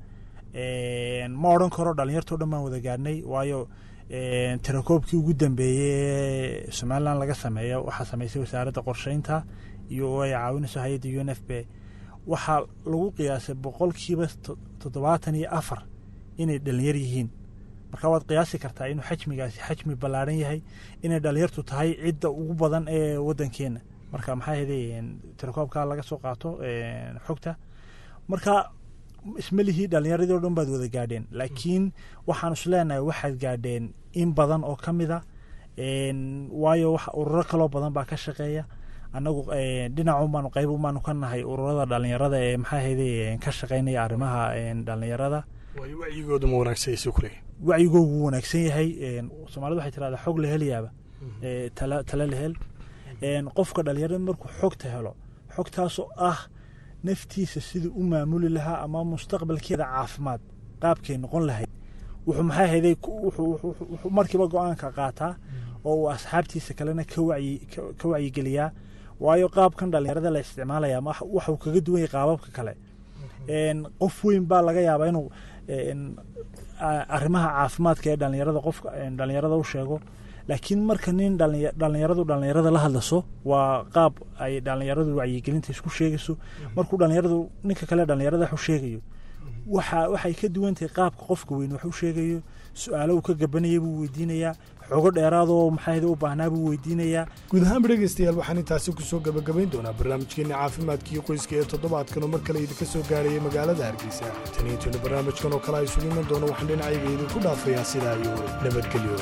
n ma odhan karo dhalinyartao dhan baan wada gaadhnay waayo n tirakoobkii ugu dambeeyey ee somalilan laga sameeyo waxaa sameysay wasaaradda qorsheynta iyo ay caawinayso hay-adda u n f b waxaa lagu qiyaasay boqolkiiba to- toddobaatan iyo afar inay dhalinyar yihiin marka waad qiyaasi kartaa inuu xajmigaasi xajmi ballaaran yahay inay dhalinyartu tahay cidda ugu badan ee wadankeena marka maxaa yeelay tirakoobka laga soo qaato een, xogta marka ismalihii dhalinyaradii oo dhan baad wada gaadheen laakiin waxaan is leenahay waxaad gaadheen in badan oo ka mid a een, waayo wax ururo kaloo badan baa ka shaqeeya annagu een, dhinac unbaanu qayb unbaanu ka nahay ururada dhalinyarada ee maxaa ahayday ka shaqeynaya arrimaha een, dhalinyarada waayo wacyigooda ma wanaagsan yahay kule wacyigoogu wuu wanaagsan yahay een, soomaalidu waxay tirahdaa xog la helayaaba ee, tala tala la hel een, qofka dhalinyarada markuu xogta helo xogtaasoo ah naftiisa siduu u maamuli lahaa ama mustaqbalkeeda caafimaad qaabkay noqon lahayd wuxuu maxaa hayday wuxuu wuxuu- wuxuu markiiba go-aanka qaataa oo uu asxaabtiisa kalena ka wacyi ka- ka wacyigeliyaa waayo qaabkan dhalinyarada la isticmaalaya ma waxuu kaga duwan yahay qaababka kale een, qof weyn baa laga yaabaa inuu een, a- arrimaha caafimaadka ee dhalinyarada qofka een, dhalinyarada u sheego laakiin marka nin dhalinya- dhalinyaradu dhalinyarada la hadlaso waa qaab ay dhalinyaradu wacyigelinta isku sheegayso markuu dhalinyaradu ninka kale dhalinyarada wax u sheegayo waxa waxay ka duwan tahay qaabka qofka weyn wax u sheegayo su-aalo uu ka gabanaya buu weydiinayaa xogo dheeraadoo maxaa u baahnaa buu weydiinayaa guud ahaanba dhegaystayaal waxaan intaasi kusoo gabagabayn doonaa barnaamijkeenna caafimaadkii qoyska ee toddobaadkan oo mar kale idinka soo gaarayay magaalada hargeysa tan iyo intaenu barnaamijkan oo kale ay isugu iman doono waxaan dhinacayga idinku dhaafayaa sidaa iyo nabadgelyo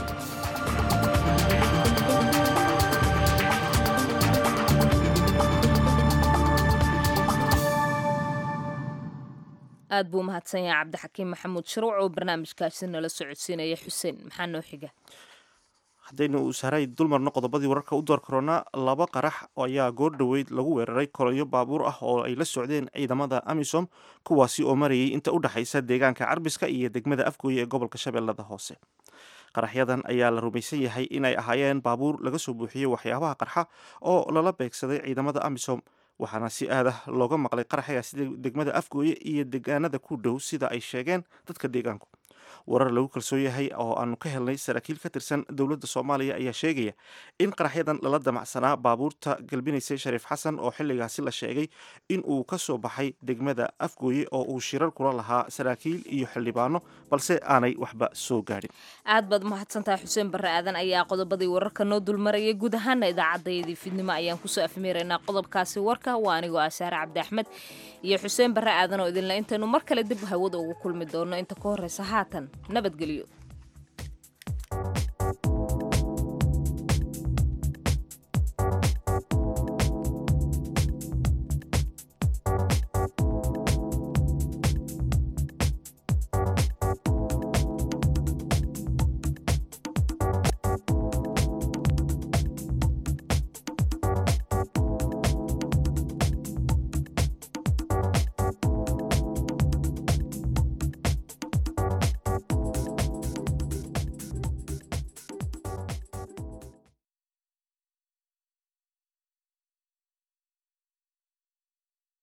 aad buu umahadsan yahay cabdixakiim maxamuud sharuuc oo barnaamijkaasi nala socodsiinaya xuseen maxaa noo xiga haddaynu sahray dulmarno qodobadii wararka u door korona laba qarax ayaa goor dhoweyd lagu weeraray kolonyo baabuur ah oo ay la socdeen ciidamada amisom kuwaasi oo marayay inta u dhexaysa deegaanka carbiska iyo degmada afgooye ee gobolka shabeellada hoose qaraxyadan ayaa la rumaysan yahay inay ahaayeen baabuur laga soo buuxiyey waxyaabaha qarxa oo lala beegsaday ciidamada amisom waxaana si aad ah looga maqlay qaraxyagaasi degmada afgooye iyo deegaanada ku dhow sida ay sheegeen dadka deegaanku warar lagu kalsoon yahay oo aanu ka helnay saraakiil ka tirsan dowladda soomaaliya ayaa sheegaya in qaraxyadan lala damacsanaa baabuurta galbinaysay shariif xasan oo xilligaasi la sheegay in uu ka soo baxay degmada afgooye oo uu shirar kula lahaa saraakiil iyo xildhibaano balse aanay waxba soo gaadhin aad baad umahadsantahay xuseen barre aadan ayaa qodobadii wararka noo dulmarayay guud ahaana idaacaddaydii fidnimo ayaan kusoo afmeeraynaa qodobkaasi warka waa anigoo ah saare cabdi axmed iyo xuseen barre aadan oo idinle intaynu mar kale dib hawada ugu kulmi doono inta ka horreysa haatan nabadgelyo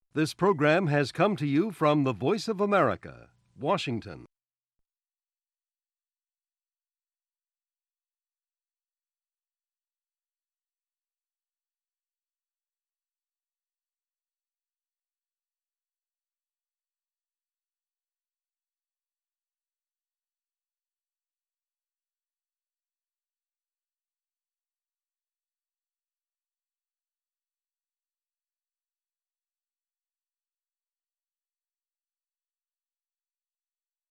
This program has come to you from the Voice of America, Washington.